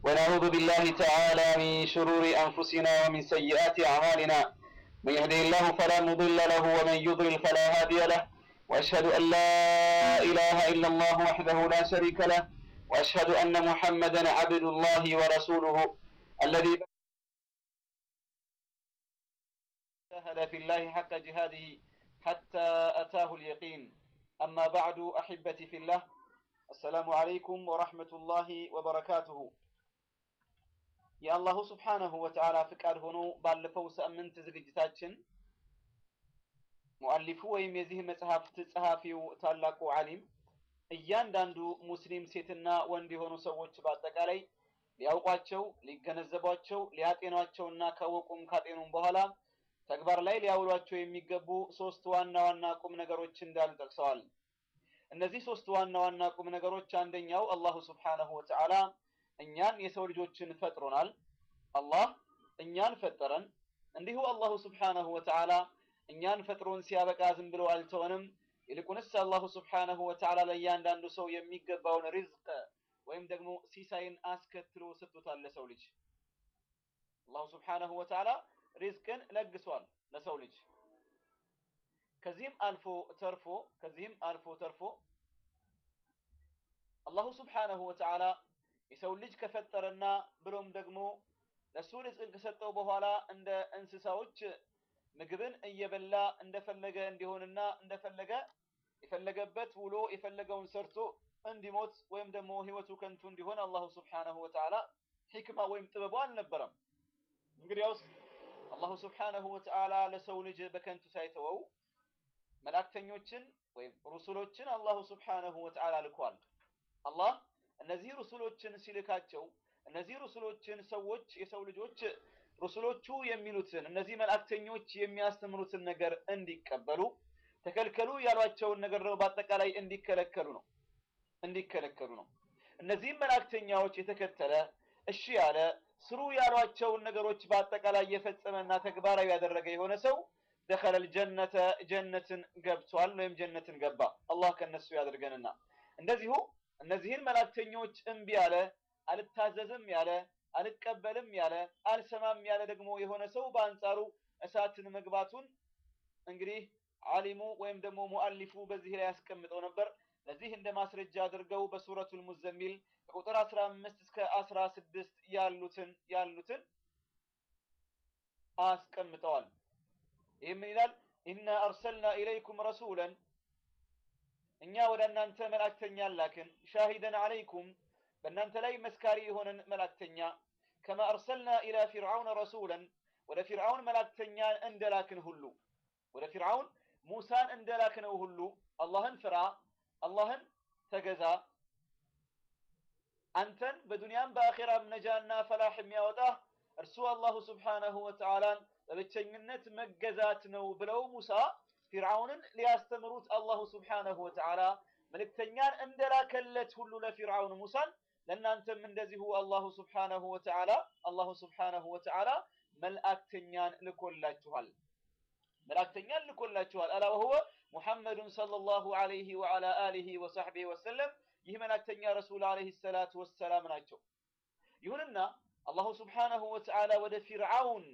ونعوذ بالله تعالى من شرور أنفسنا ومن سيئات أعمالنا من يهده الله فلا مضل له ومن يضلل فلا هادي له وأشهد أن لا إله إلا الله وحده لا شريك له وأشهد أن محمدا عبد الله ورسوله الذي جاهد في الله حق جهاده حتى أتاه اليقين أما بعد أحبتي في الله السلام عليكم ورحمة الله وبركاته የአላሁ ስብሓነሁ ወተዓላ ፍቃድ ሆኖ ባለፈው ሳምንት ዝግጅታችን ሙአሊፉ ወይም የዚህ መጽሐፍት ጸሐፊው ታላቁ ዓሊም እያንዳንዱ ሙስሊም ሴትና ወንድ የሆኑ ሰዎች በአጠቃላይ ሊያውቋቸው፣ ሊገነዘቧቸው፣ ሊያጤኗቸውና ካወቁም ካጤኑም በኋላ ተግባር ላይ ሊያውሏቸው የሚገቡ ሶስት ዋና ዋና ቁም ነገሮች እንዳሉ ጠቅሰዋል። እነዚህ ሶስት ዋና ዋና ቁም ነገሮች አንደኛው አላሁ ስብሓነሁ ወተዓላ እኛን የሰው ልጆችን ፈጥሮናል። አላህ እኛን ፈጠረን። እንዲሁ አላሁ ስብሓነሁ ወተዓላ እኛን ፈጥሮን ሲያበቃ ዝም ብሎ አልተወንም። ይልቁንስ አላሁ ስብሓነሁ ወተዓላ ለእያንዳንዱ ሰው የሚገባውን ሪዝቅ ወይም ደግሞ ሲሳይን አስከትሎ ሰጥቶታል ለሰው ልጅ። አላሁ ስብሓነሁ ወተዓላ ሪዝቅን ለግሷል ለሰው ልጅ። ከዚህም አልፎ ተርፎ ከዚህም አልፎ ተርፎ አላሁ ስብሓነሁ ወተዓላ የሰው ልጅ ከፈጠረና ብሎም ደግሞ ለሱ ሪዝቅን ከሰጠው በኋላ እንደ እንስሳዎች ምግብን እየበላ እንደፈለገ እንዲሆንና እንደፈለገ የፈለገበት ውሎ የፈለገውን ሰርቶ እንዲሞት ወይም ደግሞ ህይወቱ ከንቱ እንዲሆን አላሁ ስብሓነሁ ወተዓላ ሒክማ ወይም ጥበቡ አልነበረም። እንግዲያውስ አላሁ ስብሓነሁ ወተዓላ ለሰው ልጅ በከንቱ ሳይተወው መላእክተኞችን ወይም ሩሱሎችን አላሁ ስብሓነሁ ወተዓላ ልኳል። አላህ እነዚህ ሩሱሎችን ሲልካቸው እነዚህ ሩሱሎችን ሰዎች የሰው ልጆች ሩሱሎቹ የሚሉትን እነዚህ መላእክተኞች የሚያስተምሩትን ነገር እንዲቀበሉ ተከልከሉ ያሏቸውን ነገር ደግሞ በአጠቃላይ እንዲከለከሉ ነው እንዲከለከሉ ነው። እነዚህም መላእክተኛዎች የተከተለ እሺ ያለ ስሩ ያሏቸውን ነገሮች በአጠቃላይ የፈጸመና ተግባራዊ ያደረገ የሆነ ሰው ደኸለል ጀነተ ጀነትን ገብቷል ወይም ጀነትን ገባ። አላህ ከነሱ ያደርገንና እንደዚሁ እነዚህን መላእክተኞች እምቢ ያለ አልታዘዝም ያለ አልቀበልም ያለ አልሰማም ያለ ደግሞ የሆነ ሰው በአንጻሩ እሳትን መግባቱን እንግዲህ ዓሊሙ ወይም ደግሞ ሙአሊፉ በዚህ ላይ ያስቀምጠው ነበር። ለዚህ እንደ ማስረጃ አድርገው በሱረቱል ሙዘሚል ከቁጥር 15 እስከ 16 ያሉትን ያሉትን አስቀምጠዋል። ይህ ምን ይላል? ኢና አርሰልና ኢለይኩም ረሱለን እኛ ወደ እናንተ መላእክተኛ ላክን፣ ሻሂደን አለይኩም በእናንተ ላይ መስካሪ የሆነን መላእክተኛ፣ ከማ አርሰልና ኢላ ፊርዓውን ረሱለን ወደ ፊርዓውን መላእክተኛ እንደላክን ሁሉ ወደ ፊርዓውን ሙሳን እንደላክነው ሁሉ አላህን ፍራ፣ አላህን ተገዛ፣ አንተን በዱንያም በአኼራም ነጃና ፈላህ የሚያወጣህ እርሱ አላሁ ስብሓነሁ ወተዓላን በብቸኝነት መገዛት ነው ብለው ሙሳ ፊርዓውንን ሊያስተምሩት አላሁ ስብሓነሁ ወተዓላ መልእክተኛን እንደላከለት ሁሉ ለፊርዓውን ሙሳን ለእናንተም እንደዚሁ አላሁ ስብሓነሁ ወተዓላ አላሁ ስብሓነሁ ወተዓላ መልእክተኛን ልኮላችኋል መልእክተኛን ልኮላችኋል። አላ ወሁወ ሙሐመዱን ሰለላሁ ዐለይሂ ወዐላ አሊሂ ወሰሕቢሂ ወሰለም ይህ መልእክተኛ ረሱል ዐለይሂ ሰላቱ ወሰላም ናቸው። ይሁንና አላሁ ስብሓነሁ ወተዓላ ወደ ፊርዓውን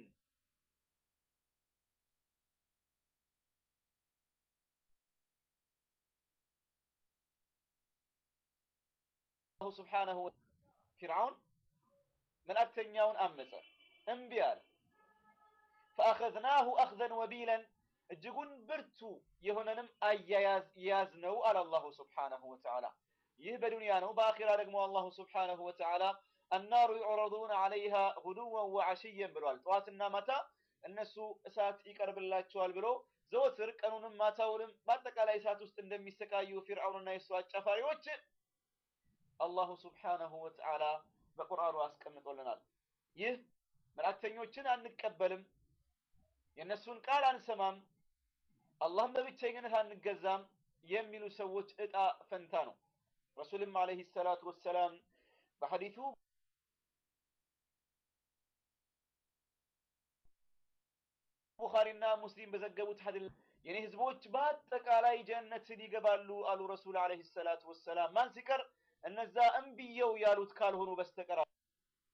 አላሁ ስብሓነሁ ፊርዓውን መልእክተኛውን አመፀ፣ እምቢ አለ። ፈአኸዝናሁ አኽዘን ወቢለን እጅጉን ብርቱ የሆነንም አያያዝ ያዝ ነው አለ አላሁ ስብሓነሁ ወተዓላ። ይህ በዱንያ ነው። በአኺራ ደግሞ አላሁ ስብሓነሁ ወተዓላ አናሩ ዩዕረዱነ ዐለይሃ ጉዱወን ወዐሽየን ብሏል። ጠዋትና ማታ እነሱ እሳት ይቀርብላቸዋል ብሎ ዘወትር ቀኑንም ማታውንም በአጠቃላይ እሳት ውስጥ እንደሚሰቃዩ ፊርዓውንና የሱ አጫፋሪዎች አላሁ ስብሓነሁ ወተዓላ በቁርአኑ አስቀምጦልናል። ይህ መልእክተኞችን አንቀበልም፣ የእነሱን ቃል አንሰማም፣ አላህም በብቸኝነት አንገዛም የሚሉ ሰዎች እጣ ፈንታ ነው። ረሱልም ዓለይሂ ሰላቱ ወሰላም በሐዲቱ ቡኻሪና ሙስሊም በዘገቡት ሐዲስ የኔ ህዝቦች በአጠቃላይ ጀነትን ይገባሉ አሉ ረሱል ዓለይሂ ሰላቱ ወሰላም። ማን ሲቀር እነዛ እምብየው ያሉት ካልሆኑ በስተቀር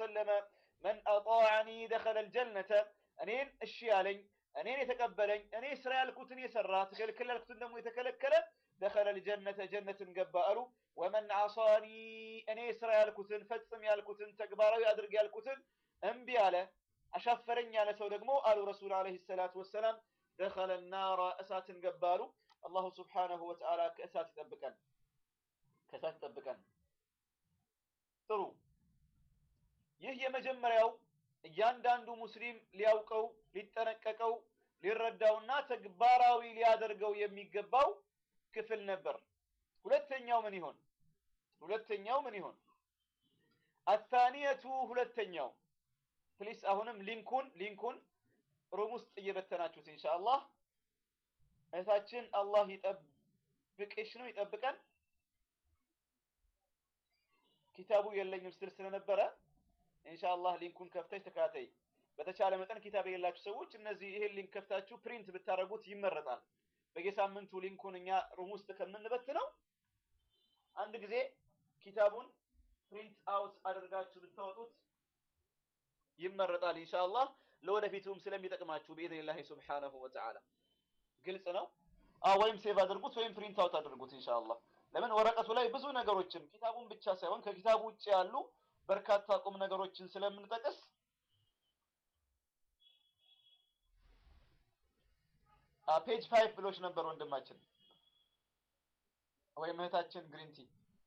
ወሰለመ መን አጣዐኒ ደኸለ አልጀነተ እኔን እሺ ያለኝ እኔን የተቀበለኝ እኔ ስራ ያልኩትን የሰራ ትከልክል ያልኩትን ደግሞ የተከለከለ ደኸለ አልጀነተ ጀነትን ገባ አሉ። ወመን ዐሳኒ እኔ ስራ ያልኩትን ፈጽም ያልኩትን ተግባራዊ አድርግ ያልኩትን እምቢ አለ አሻፈረኝ ያለ ሰው ደግሞ አሉ ረሱል ዓለይሂ ሰላቱ ወሰላም ደኸለ ናራ እሳትን ገባ አሉ። አላሁ ስብሓነሁ ወተዓላ ከእሳት ይጠብቀን፣ ከእሳት ይጠብቀን። ጥሩ። ይህ የመጀመሪያው እያንዳንዱ ሙስሊም ሊያውቀው፣ ሊጠነቀቀው፣ ሊረዳውና ተግባራዊ ሊያደርገው የሚገባው ክፍል ነበር። ሁለተኛው ምን ይሆን? ሁለተኛው ምን ይሆን? አታኒየቱ ሁለተኛው ፕሊስ አሁንም ሊንኩን ሊንኩን ሩም ውስጥ እየበተናችሁት ኢንሻአላህ እህታችን አላህ ይጠብቅሽ ነው ይጠብቀን። ኪታቡ የለኝም ስትል ስለነበረ ኢንሻአላህ ሊንኩን ከፍተሽ ተከታተይ። በተቻለ መጠን ኪታብ የሌላችሁ ሰዎች እነዚህ ይሄን ሊንክ ከፍታችሁ ፕሪንት ብታደርጉት ይመረጣል። በየሳምንቱ ሊንኩን እኛ ሩም ውስጥ ከምንበትነው አንድ ጊዜ ኪታቡን ፕሪንት አውት አድርጋችሁ ብታወጡት ይመረጣል ኢንሻአላህ ለወደፊቱም ስለሚጠቅማችሁ በኢዝኒላሂ ሱብሓነሁ ወተዓላ ግልጽ ነው። አዎ ወይም ሴቭ አድርጉት ወይም ፕሪንት አውት አድርጉት ኢንሻአላህ። ለምን ወረቀቱ ላይ ብዙ ነገሮችን ኪታቡን ብቻ ሳይሆን ከኪታቡ ውጭ ያሉ በርካታ ቁም ነገሮችን ስለምንጠቅስ ፔጅ ፋይቭ ብሎች ነበር ወንድማችን ወይም እህታችን ግሪንቲ።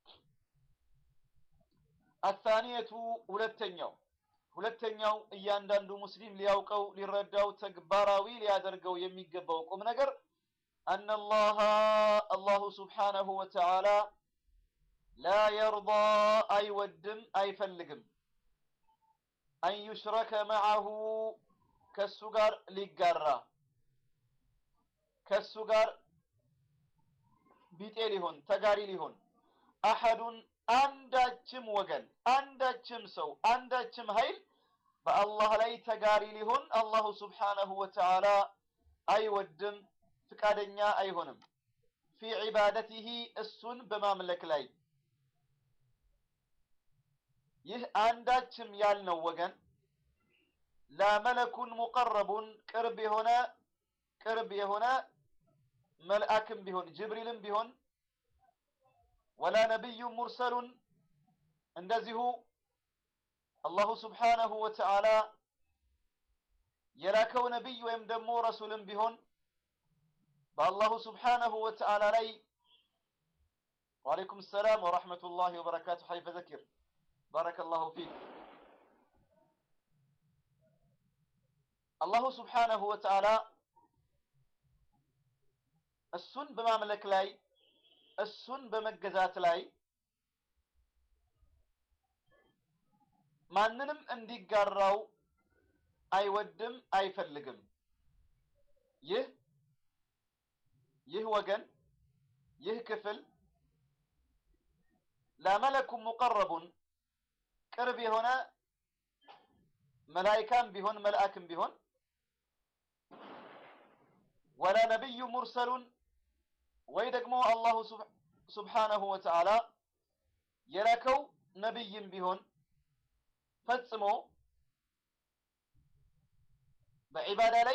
አታኒየቱ ሁለተኛው ሁለተኛው እያንዳንዱ ሙስሊም ሊያውቀው ሊረዳው ተግባራዊ ሊያደርገው የሚገባው ቁም ነገር አነላህ አላሁ ስብሓነሁ ወተዓላ ላ የርዳ አይወድም አይፈልግም አን ዩሽረከ መዓሁ ከሱ ጋር ሊጋራ ከሱ ጋር ቢጤ ሊሆን ተጋሪ ሊሆን አሐዱን አንዳችም ወገን አንዳችም ሰው አንዳችም ኃይል በአላህ ላይ ተጋሪ ሊሆን አላሁ ስብሓነሁ ወተዓላ አይወድም፣ ፍቃደኛ አይሆንም። ፊ ዒባደቲሂ እሱን በማምለክ ላይ ይህ አንዳችም ያልነው ወገን ላ መለኩን ሙቀረቡን ቅርብ የሆነ ቅርብ የሆነ መልአክም ቢሆን ጅብሪልም ቢሆን ወላ ነቢዩ ሙርሰሉን እንደዚሁ አላሁ ስብሓነሁ ወተዓላ የላከው ነቢይ ወይም ደግሞ ረሱልም ቢሆን በአላሁ ስብሓነሁ ወተዓላ ላይ ወዓለይኩም ሰላም ወረሕመቱላሂ ወበረካቱ ሐይፈ ዘኪር ባረከላሁ ፊክ አላሁ ስብሓነሁ ወተዓላ እሱን በማምለክ ላይ እሱን በመገዛት ላይ ማንንም እንዲጋራው አይወድም አይፈልግም። ይህ ይህ ወገን ይህ ክፍል ለመለኩም ሙቀረቡን ቅርብ የሆነ መላይካም ቢሆን መልአክም ቢሆን ወላ ነቢዩ ሙርሰሉን ወይ ደግሞ አላሁ ስብሓነሁ ወተዓላ የላከው ነቢይም ቢሆን ፈጽሞ በዒባዳ ላይ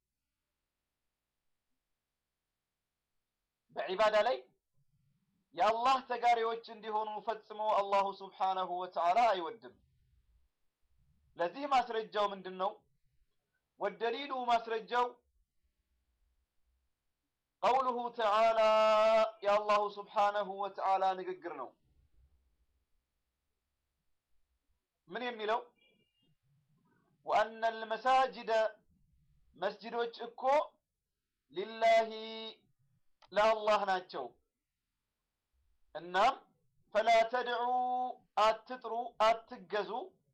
በዒባዳ ላይ የአላህ ተጋሪዎች እንዲሆኑ ፈጽሞ አላሁ ስብሓነሁ ወተዓላ አይወድም። ለዚህ ማስረጃው ምንድን ነው? ወደሊሉ ማስረጃው ቀውሉሁ ተዓላ የአላሁ ስብሓነሁ ወተዓላ ንግግር ነው። ምን የሚለው ወአነ አልመሳጅደ መስጅዶች እኮ ሊላሂ ለአላህ ናቸው። እናም ፈላ ተድዑ አትጥሩ፣ አትገዙ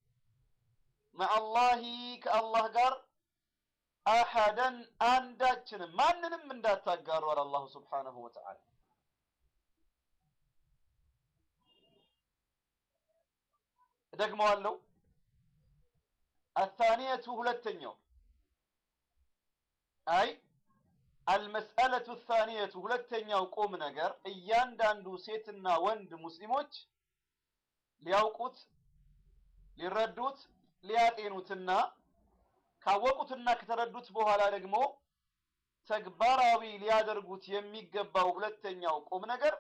መዐላሂ ከአላህ ጋር አሐደን አንዳችንም ማንንም እንዳታጋሩ አለ አላሁ ስብሓነሁ ወተዓላ። እደግመዋለሁ። አታኒየቱ ሁለተኛው አይ አልመስአለቱ ታኒየቱ ሁለተኛው ቁም ነገር እያንዳንዱ ሴትና ወንድ ሙስሊሞች ሊያውቁት ሊረዱት ሊያጤኑትና ካወቁትና ከተረዱት በኋላ ደግሞ ተግባራዊ ሊያደርጉት የሚገባው ሁለተኛው ቁም ነገር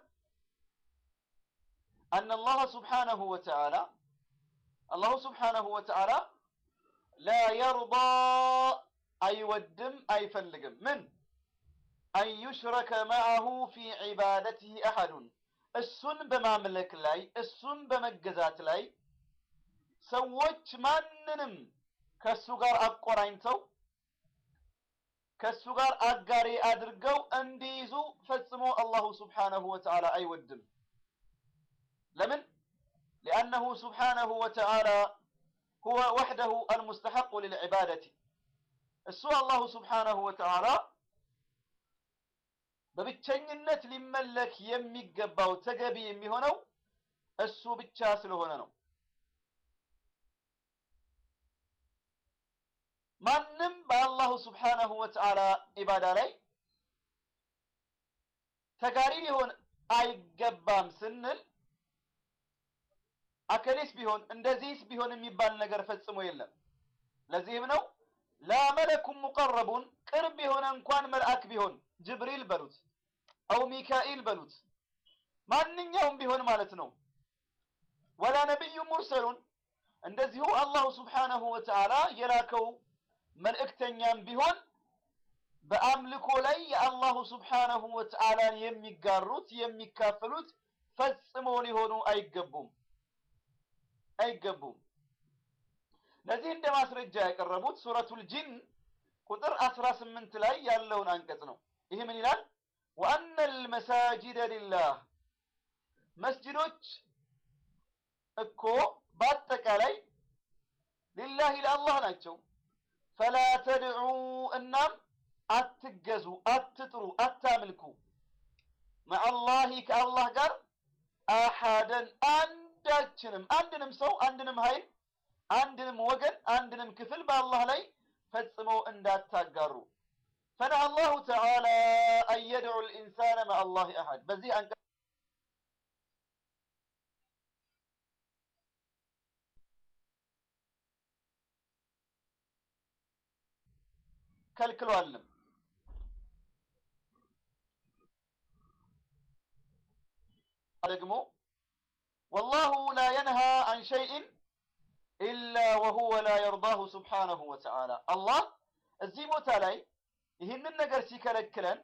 አነ አላህ ስብሓነሁ ወተዓላ አላሁ ስብሓነሁ ወተዓላ ላ የርዳ አይወድም አይፈልግም ምን አን ዩሽረከ መዐሁ ፊ ዒባደትህ አሐዱን እሱን በማምለክ ላይ እሱን በመገዛት ላይ ሰዎች ማንንም ከእሱ ጋር አቆራኝተው ከእሱ ጋር አጋሪ አድርገው እንዲይዙ ፈጽሞ አላሁ ስብሓነሁ ወተዓላ አይወድም። ለምን? ሊአነሁ ስብሓነሁ ወተዓላ ሁወ ወሕደሁ አልሙስተሐቁ ሊልዒባደቲ እሱ አላሁ ስብሓነሁ ወተዓላ በብቸኝነት ሊመለክ የሚገባው ተገቢ የሚሆነው እሱ ብቻ ስለሆነ ነው። ማንም በአላሁ ስብሓነሁ ወተዓላ ኢባዳ ላይ ተጋሪ ሊሆን አይገባም ስንል አከሌስ ቢሆን እንደዚህስ ቢሆን የሚባል ነገር ፈጽሞ የለም። ለዚህም ነው ላ መለኩም ሙቀረቡን ቅርብ የሆነ እንኳን መልአክ ቢሆን ጅብሪል በሉት አው ሚካኤል በሉት ማንኛውም ቢሆን ማለት ነው። ወላ ነቢዩ ሙርሰሉን እንደዚሁ አላሁ ስብሓነሁ ወተዓላ የላከው መልእክተኛም ቢሆን በአምልኮ ላይ የአላሁ ስብሓነሁ ወተዓላን የሚጋሩት የሚካፈሉት ፈጽሞ ሊሆኑ አይገቡም አይገቡም። ለዚህ እንደ ማስረጃ ያቀረቡት ሱረቱል ጂን ቁጥር አስራ ስምንት ላይ ያለውን አንቀጽ ነው። ይህ ምን ይላል? ወአነ ልመሳጅደ ሊላህ መስጅዶች እኮ በአጠቃላይ ሊላሂ ለአላህ ናቸው። ፈላ ተድዑ እናም አትገዙ፣ አትጥሩ፣ አታምልኩ መዐላሂ ከአላህ ጋር አሐደን አንዳችንም አንድንም ሰው አንድንም ኃይል አንድንም ወገን አንድንም ክፍል በአላህ ላይ ፈጽመው እንዳታጋሩ። ፈነሀ አላሁ ተዓላ አን የድዑ ልኢንሳነ መዐላሂ አሐድ በዚህ አንቀጽ ከልክሏልም። ደግሞ ወላሁ ላ የንሃ አን ሸይእን ኢላ ወሁወ ላ የርዳሁ ስብሓነሁ ወተዓላ አላህ እዚህ ቦታ ላይ ይህንን ነገር ሲከለክለን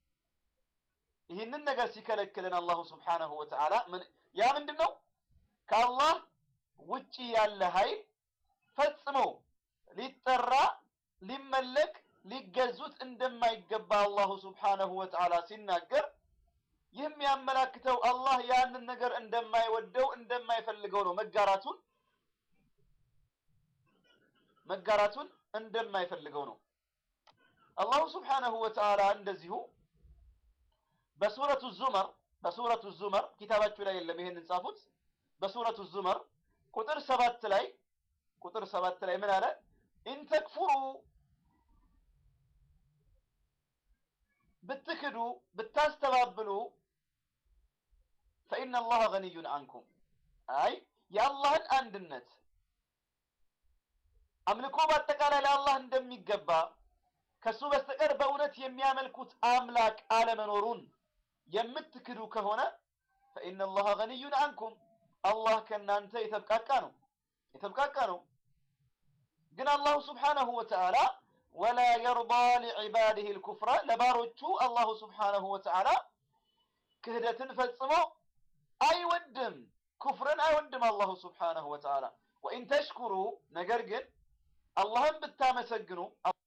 ይህንን ነገር ሲከለክለን አላሁ ስብሓነሁ ወተዓላ ያ ምንድን ነው? ከአላህ ውጪ ያለ ኃይል ፈጽሞ ሊጠራ ሊመለክ ሊገዙት እንደማይገባ አላሁ ስብሓነሁ ወተዓላ ሲናገር ይህ የሚያመላክተው አላህ ያንን ነገር እንደማይወደው እንደማይፈልገው ነው። መጋራቱን መጋራቱን እንደማይፈልገው ነው። አላሁ ስብሓነሁ ወተዓላ እንደዚሁ በሱረቱ ዙመር በሱረቱ ዙመር ኪታባችሁ ላይ የለም፣ ይሄንን ጻፉት። በሱረቱ ዙመር ቁጥር ሰባት ላይ ቁጥር ሰባት ላይ ምን አለ? ኢንተክፉሩ ብትክዱ ብታስተባብሉ ፈኢነ አላህ ገኒዩን አንኩም አይ የአላህን አንድነት አምልኮ በአጠቃላይ ለአላህ እንደሚገባ ከሱ በስተቀር በእውነት የሚያመልኩት አምላክ አለመኖሩን የምትክዱ ከሆነ ፈኢነ አላህ ገኒዩን አንኩም አላህ ከእናንተ የተብቃቃ ነው የተብቃቃ ነው። ግን አላሁ ስብሓነሁ ወተዓላ ወላ የርዳ ሊዕባዲህ ልኩፍረ ለባሮቹ አላሁ ስብሓነሁ ወተዓላ ክህደትን ፈጽሞ አይወድም፣ ኩፍርን አይወድም አላሁ ስብሓነሁ ወተዓላ። ወኢን ተሽኩሩ ነገር ግን አላህን ብታመሰግኑ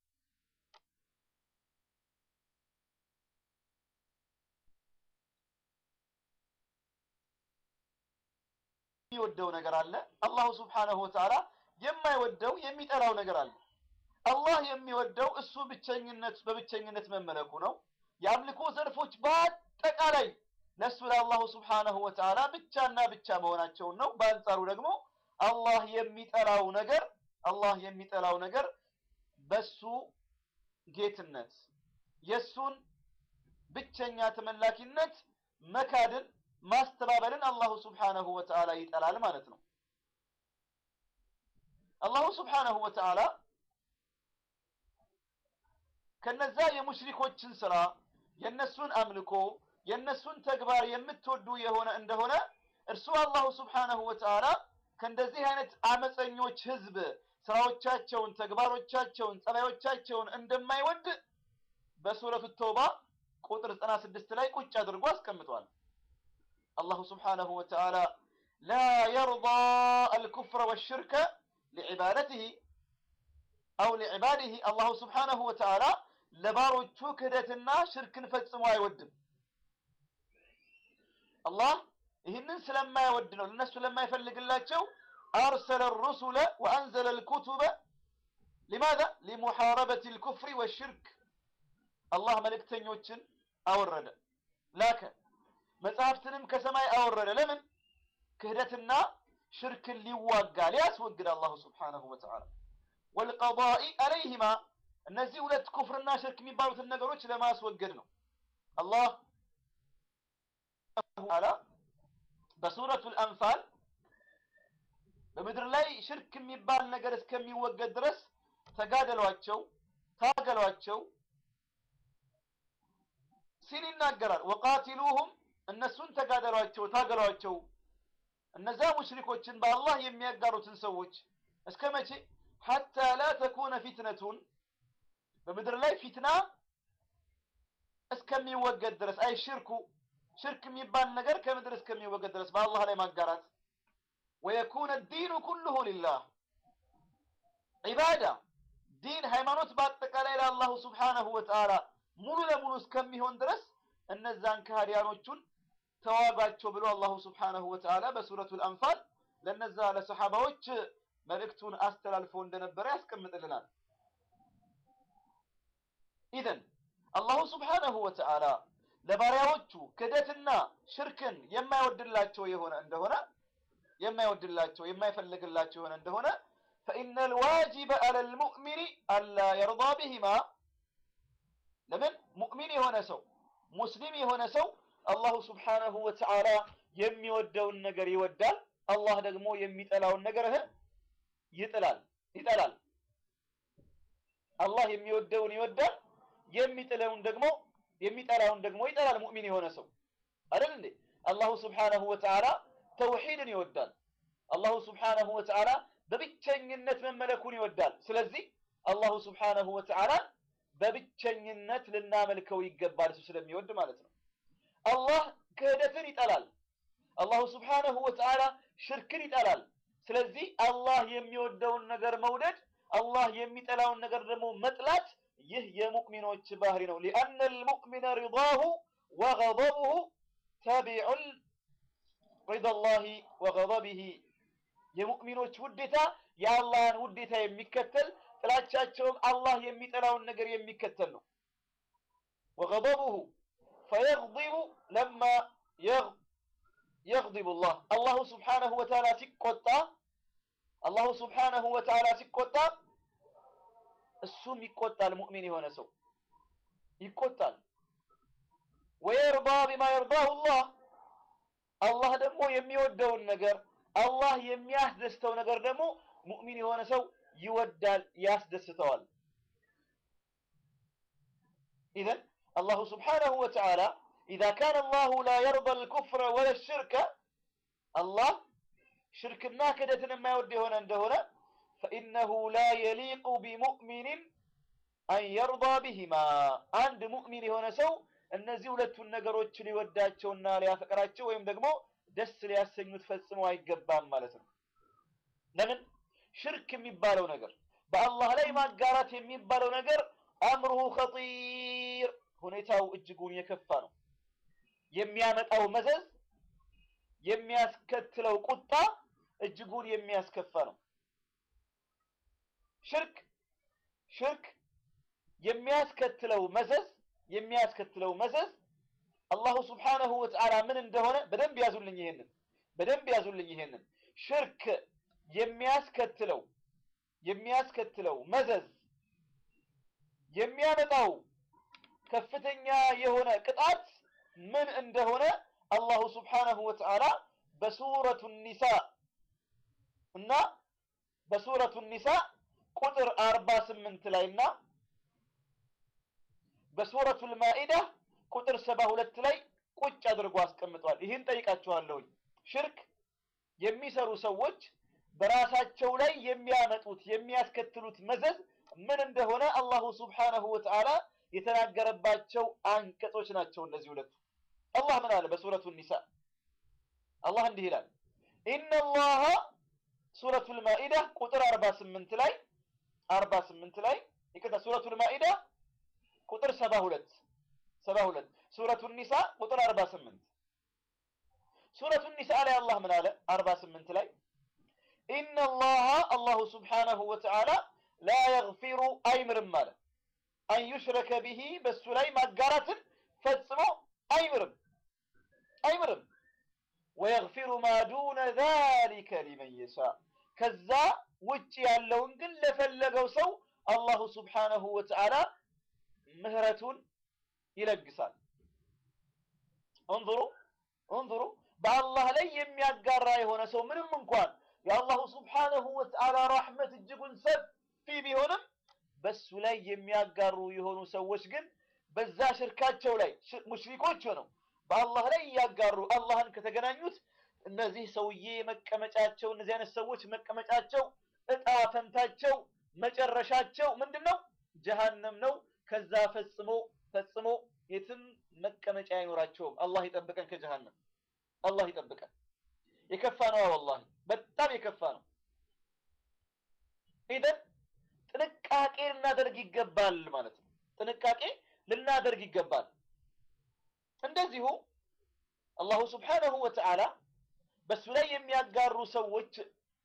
የሚወደው ነገር አለ። አላሁ ስብሓነሁ ወተዓላ የማይወደው የሚጠላው ነገር አለ። አላህ የሚወደው እሱ ብቸኝነት በብቸኝነት መመለኩ ነው። የአምልኮ ዘርፎች በአጠቃላይ ለእሱ ለአላሁ ስብሓነሁ ወተዓላ ብቻና ብቻ መሆናቸውን ነው። በአንጻሩ ደግሞ አላህ የሚጠላው ነገር አላህ የሚጠላው ነገር በሱ ጌትነት የሱን ብቸኛ ተመላኪነት መካድን ማስተባበልን አላሁ ስብሓነሁ ወተዓላ ይጠላል ማለት ነው። አላሁ ስብሓነሁ ወተዓላ ከነዛ የሙሽሪኮችን ስራ የነሱን አምልኮ የነሱን ተግባር የምትወዱ የሆነ እንደሆነ እርሱ አላሁ ስብሓነሁ ወተዓላ ከእንደዚህ አይነት አመፀኞች ህዝብ ስራዎቻቸውን፣ ተግባሮቻቸውን፣ ጸባዮቻቸውን እንደማይወድ በሱረቱ ተውባ ቁጥር 96 ላይ ቁጭ አድርጎ አስቀምጧል። አላሁ ስብሓነሁ ወተዓላ ላ የርዳ አልኩፍረ ወሽርከ ሊዕባደትህ አው ሊዕባድህ አላሁ ስብሓነሁ ወተዓላ ለባሮቹ ክህደትና ሽርክን ፈጽሞ አይወድም። አላህ ይህንን ስለማይወድ ነው ለነሱ ስለማይፈልግላቸው አርሰለ ሩሱለ ወአንዘለ ልኩቱበ ሊማዛ ሊሙሓረበት ልኩፍሪ ወሽርክ አላህ መልእክተኞችን አወረደ ላከ መጽሐፍትንም ከሰማይ አወረደ ለምን ክህደትና ሽርክን ሊዋጋ ሊያስወግድ አላሁ ስብሓነሁ ወተዓላ ወልቀዳኢ አለይሂማ እነዚህ ሁለት ኩፍርና ሽርክ የሚባሉትን ነገሮች ለማስወገድ ነው አላህ ተዓላ በሱረቱል አንፋል በምድር ላይ ሽርክ የሚባል ነገር እስከሚወገድ ድረስ ተጋደሏቸው፣ ታገሏቸው ሲል ይናገራል። ወቃቲሉሁም እነሱን ተጋደሏቸው፣ ታገሏቸው እነዛ ሙሽሪኮችን በአላህ የሚያጋሩትን ሰዎች እስከ መቼ? ሐታ ላ ተኩነ ፊትነቱን በምድር ላይ ፊትና እስከሚወገድ ድረስ አይ ሽርኩ ሽርክ የሚባል ነገር ከምድር እስከሚወገድ ድረስ በአላህ ላይ ማጋራት ወየኩነ ዲኑ ኩሉሁ ሊላህ ዒባዳ ዲን ሃይማኖት በአጠቃላይ ለአላሁ ስብሓነሁ ወተዓላ ሙሉ ለሙሉ እስከሚሆን ድረስ እነዛን ከሃዲያኖቹን ተዋጓቸው ብሎ አላሁ ስብሓነሁ ወተዓላ በሱረቱል አንፋል ለነዛ ለሰሓባዎች መልእክቱን አስተላልፎ እንደነበረ ያስቀምጥልናል። ኢዘን አላሁ ስብሓነሁ ወተዓላ ለባሪያዎቹ ክደትና ሽርክን የማይወድላቸው የሆነ እንደሆነ የማይወድላቸው የማይፈልግላቸው የሆነ እንደሆነ ፈኢነ ልዋጅበ አለ ልሙእሚኒ አላ የርዳ ቢሂማ ለምን ሙእሚን የሆነ ሰው ሙስሊም የሆነ ሰው አላሁ ስብሓነሁ ወተዓላ የሚወደውን ነገር ይወዳል። አላህ ደግሞ የሚጠላውን ነገር ይጥላል ይጠላል። አላህ የሚወደውን ይወዳል፣ የሚጥለውን ደግሞ የሚጠላውን ደግሞ ይጠላል። ሙእሚን የሆነ ሰው አይደል እንዴ? አላሁ ስብሓነሁ ወተዓላ ተውሂድን ይወዳል። አላሁ ስብሓነሁ ወተዓላ በብቸኝነት መመለኩን ይወዳል። ስለዚህ አላሁ ስብሓነሁ ወተዓላ በብቸኝነት ልናመልከው ይገባል፣ እሱ ስለሚወድ ማለት ነው። አላህ ክህደትን ይጠላል። አላሁ ስብሓነሁ ወተዓላ ሽርክን ይጠላል። ስለዚህ አላህ የሚወደውን ነገር መውደድ፣ አላህ የሚጠላውን ነገር ደግሞ መጥላት ይህ የሙእሚኖች ባህሪ ነው። ሊአነ ልሙእሚነ ሪዳሁ ወገضቡሁ ተቢዑን ሪዳላሂ ወገضቢሂ የሙእሚኖች ውዴታ የአላህን ውዴታ የሚከተል ጥላቻቸውም አላህ የሚጠላውን ነገር የሚከተል ነው። ወገضቡሁ ፈየግضቡ ለማ የግضቡ ላህ አላሁ ስብሓነሁ ወተዓላ ሲቆጣ አላሁ ስብሓነሁ ወተዓላ ሲቆጣ እሱም ይቆጣል። ሙእሚን የሆነ ሰው ይቆጣል። ወየርዳ ቢማ የርዳሁ ላህ አላህ ደግሞ የሚወደውን ነገር አላህ የሚያስደስተው ነገር ደግሞ ሙእሚን የሆነ ሰው ይወዳል፣ ያስደስተዋል። ኢዘን አላሁ ስብሓነሁ ወተዓላ ኢዛ ካነ አላሁ ላ የርዳ አልኩፍረ ወለ ሽርከ አላህ ሽርክና ክደትን የማይወድ የሆነ እንደሆነ ፈኢነሁ ላ የሊቁ ቢሙእሚንን አን የርዳ ቢሂማ አንድ ሙእሚን የሆነ ሰው እነዚህ ሁለቱን ነገሮች ሊወዳቸውና ሊያፈቅራቸው ወይም ደግሞ ደስ ሊያሰኙት ፈጽመው አይገባም ማለት ነው። ለምን ሽርክ የሚባለው ነገር በአላህ ላይ ማጋራት የሚባለው ነገር አምሩሁ ኸጢር ሁኔታው እጅጉን የከፋ ነው። የሚያመጣው መዘዝ የሚያስከትለው ቁጣ እጅጉን የሚያስከፋ ነው። ሽርክ ሽርክ የሚያስከትለው መዘዝ የሚያስከትለው መዘዝ አላሁ ስብሓነሁ ወተዓላ ምን እንደሆነ በደንብ ያዙልኝ። ይሄንን በደንብ ያዙልኝ። ይሄንን ሽርክ የሚያስከትለው የሚያስከትለው መዘዝ የሚያመጣው ከፍተኛ የሆነ ቅጣት ምን እንደሆነ አላሁ ስብሓነሁ ወተዓላ በሱረቱ ኒሳ እና በሱረቱ ኒሳ ቁጥር አርባ ስምንት ላይ እና በሱረቱ ልማኢዳ ቁጥር ሰባ ሁለት ላይ ቁጭ አድርጎ አስቀምጧል። ይህን ጠይቃችኋለሁኝ። ሽርክ የሚሰሩ ሰዎች በራሳቸው ላይ የሚያመጡት የሚያስከትሉት መዘዝ ምን እንደሆነ አላሁ ሱብሓነሁ ወተዓላ የተናገረባቸው አንቀጾች ናቸው እነዚህ ሁለቱ። አላህ ምን አለ በሱረቱ ኒሳ? አላህ እንዲህ ይላል ኢነላሃ ሱረቱል ማኢዳ ቁጥር 48 ላይ 48 ላይ ይቅርታ፣ ሱረቱል ማኢዳ ቁጥር 72 72 ሱረቱን ኒሳ ቁጥር 48 ሱረቱን ኒሳ ላይ አላህ ምን አለ 48 ላይ ኢነላሃ አላሁ ሱብሓነሁ ወተዓላ ላ የግፊሩ አይምርም አለ አን ዩሽረከ ቢሂ በሱ ላይ ማጋራትን ፈጽሞ አይምርም አይምርም ወየግፊሩ ማ ዱነ ዛሊከ ሊመን የሻ ከዛ ውጭ ያለውን ግን ለፈለገው ሰው አላሁ ሱብሓነሁ ወተዓላ ምህረቱን ይለግሳል። እንظሩ እንظሩ በአላህ ላይ የሚያጋራ የሆነ ሰው ምንም እንኳን የአላሁ ሱብሓነሁ ወተዓላ ረሕመት እጅጉን ሰፊ ቢሆንም በሱ ላይ የሚያጋሩ የሆኑ ሰዎች ግን በዛ ሽርካቸው ላይ ሙሽሪኮች ሆነው በአላህ ላይ እያጋሩ አላህን ከተገናኙት እነዚህ ሰውዬ መቀመጫቸው እነዚህ አይነት ሰዎች መቀመጫቸው እጣ ፈንታቸው መጨረሻቸው ምንድን ነው? ጀሃነም ነው። ከዛ ፈጽሞ ፈጽሞ የትም መቀመጫ አይኖራቸውም። አላህ ይጠብቀን ከጀሃነም አላህ ይጠብቀን። የከፋ ነው፣ ወላሂ በጣም የከፋ ነው። ኢደን ጥንቃቄ ልናደርግ ይገባል ማለት ነው። ጥንቃቄ ልናደርግ ይገባል። እንደዚሁ አላሁ ስብሓነሁ ወተዓላ በሱ ላይ የሚያጋሩ ሰዎች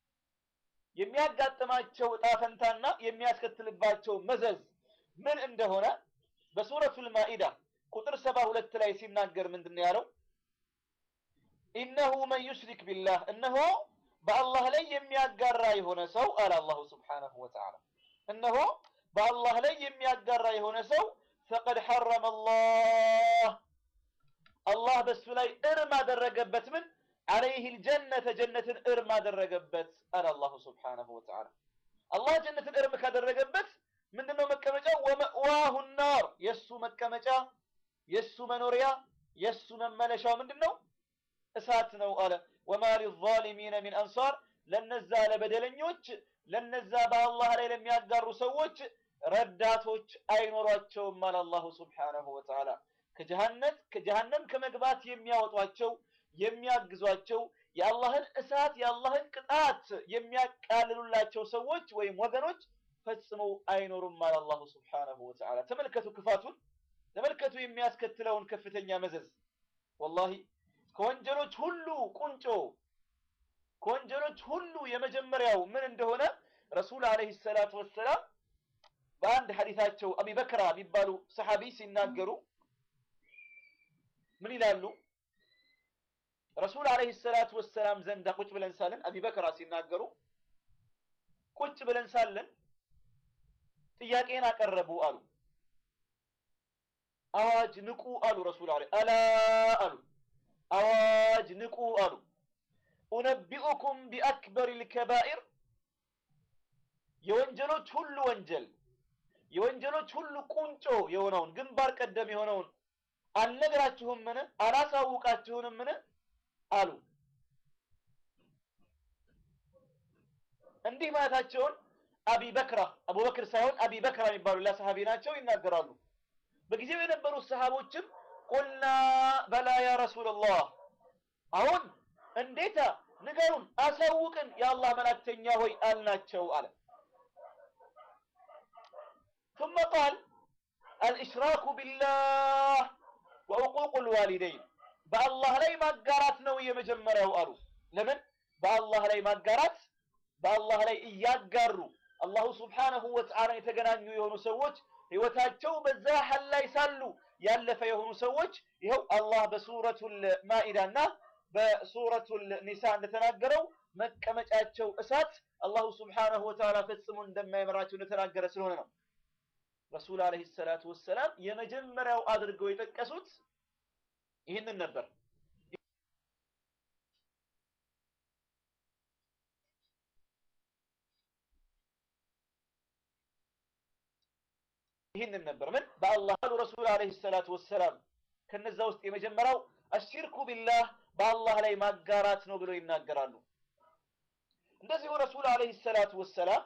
የሚያጋጥማቸው እጣ ፈንታና የሚያስከትልባቸው መዘዝ ምን እንደሆነ በሱረቱል ማኢዳ ቁጥር ሰባ ሁለት ላይ ሲናገር ምንድን ነው ያለው? ኢነሁ መን ዩሽሪክ ቢላህ እነሆ በአላህ ላይ የሚያጋራ የሆነ ሰው አለ አላሁ ስብሓነሁ ወተዓላ እነሆ በአላህ ላይ የሚያጋራ የሆነ ሰው ፈቀድ ሐረመ አላህ አላህ በሱ ላይ እርም አደረገበት። ምን አለይህ ልጀነተ ጀነትን እርም አደረገበት አለ አላሁ ስብሓነሁ ወተዓላ። አላህ ጀነትን እርም ካደረገበት ምንድነው መቀመጫው? ወመእዋሁ ናር የእሱ መቀመጫ የእሱ መኖሪያ የእሱ መመለሻው ምንድነው? እሳት ነው አለ። ወማ ሊዛሊሚነ ሚን አንሳር ለነዛ ለበደለኞች ለነዛ በአላህ ላይ ለሚያጋሩ ሰዎች ረዳቶች አይኖሯቸውም አለ አላሁ ስብሓነሁ ወተዓላ። ከጀሃነት ከጀሃነም ከመግባት የሚያወጧቸው የሚያግዟቸው የአላህን እሳት የአላህን ቅጣት የሚያቃልሉላቸው ሰዎች ወይም ወገኖች ፈጽመው አይኖሩም አለ አላሁ ስብሓነሁ ወተዓላ። ተመልከቱ ክፋቱን፣ ተመልከቱ የሚያስከትለውን ከፍተኛ መዘዝ። ወላሂ ከወንጀሎች ሁሉ ቁንጮ ከወንጀሎች ሁሉ የመጀመሪያው ምን እንደሆነ ረሱል ዓለይሂ ሰላቱ ወሰላም በአንድ ሐዲታቸው አቢበክራ የሚባሉ ሰሐቢ ሲናገሩ ምን ይላሉ? ረሱል ዓለይሂ ሰላቱ ወሰላም ዘንዳ ቁጭ ብለን ሳለን አቢበክራ ሲናገሩ ቁጭ ብለን ሳለን ጥያቄን አቀረቡ አሉ። አዋጅ ንቁ አሉ። ረሱል ዓለይሂ አላ አሉ። አዋጅ ንቁ አሉ። ኡነቢኡኩም ቢአክበር ልከባኢር የወንጀሎች ሁሉ ወንጀል የወንጀሎች ሁሉ ቁንጮ የሆነውን ግንባር ቀደም የሆነውን አልነግራችሁምን? አላሳውቃችሁንምን? አሉ። እንዲህ ማለታቸውን አቢ በክራ አቡበክር ሳይሆን አቢ በክራ የሚባሉ ሌላ ሰሃቢ ናቸው ይናገራሉ። በጊዜው የነበሩት ሰሃቦችም ቁልና በላ ያ ረሱላላህ፣ አሁን እንዴታ ንገሩን፣ አሳውቅን የአላህ መላክተኛ ሆይ አልናቸው አለ። ثم قال الإشراك بالله وعقوق الوالدين በአላህ ላይ ማጋራት ነው የመጀመሪያው አሉ። ለምን በአላህ ላይ ማጋራት በአላህ ላይ እያጋሩ አላሁ ስብሓነሁ ወተዓላ የተገናኙ የሆኑ ሰዎች ህይወታቸው በዛ ሐል ላይ ሳሉ ያለፈ የሆኑ ሰዎች ይኸው አላህ በሱረቱል ማኢዳና በሱረቱል ኒሳ እንደተናገረው መቀመጫቸው እሳት አላሁ ስብሓነሁ ወተዓላ ፈጽሞ እንደማይመራቸው እንደተናገረ ስለሆነ ነው። ረሱል ዓለይሂ ሰላቱ ወሰላም የመጀመሪያው አድርገው የጠቀሱት ይህንን ነበር። ይህንን ነበር ምን በአላህ አሉ ረሱል አለይሂ ሰላቱ ወሰላም ከነዛ ውስጥ የመጀመሪያው አሽርኩ ቢላህ በአላህ ላይ ማጋራት ነው ብለው ይናገራሉ። እንደዚሁ ረሱል አለይሂ ሰላቱ ወሰላም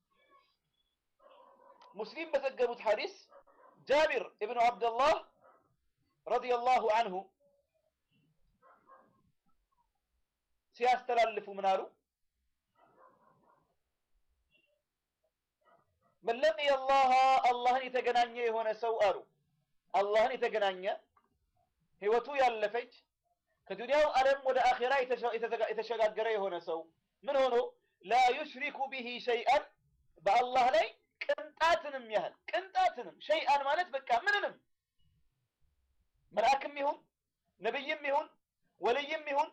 ሙስሊም በዘገቡት ሐዲስ ጃቢር ኢብኑ አብደላህ ረዲየላሁ አንሁ ሲያስተላልፉ ምን አሉ? መን ለቂየ አላህ አላህን የተገናኘ የሆነ ሰው አሉ አላህን የተገናኘ ህይወቱ ያለፈች ከዱንያው ዓለም ወደ አኼራ የተሸጋገረ የሆነ ሰው ምን ሆኖ ላ ዩሽሪኩ ቢሂ ሸይአን በአላህ ላይ ቅንጣትንም ያህል ቅንጣትንም ሸይአን ማለት በቃ ምንንም መልአክም ይሁን ነብይም ይሁን ወልይም ይሁን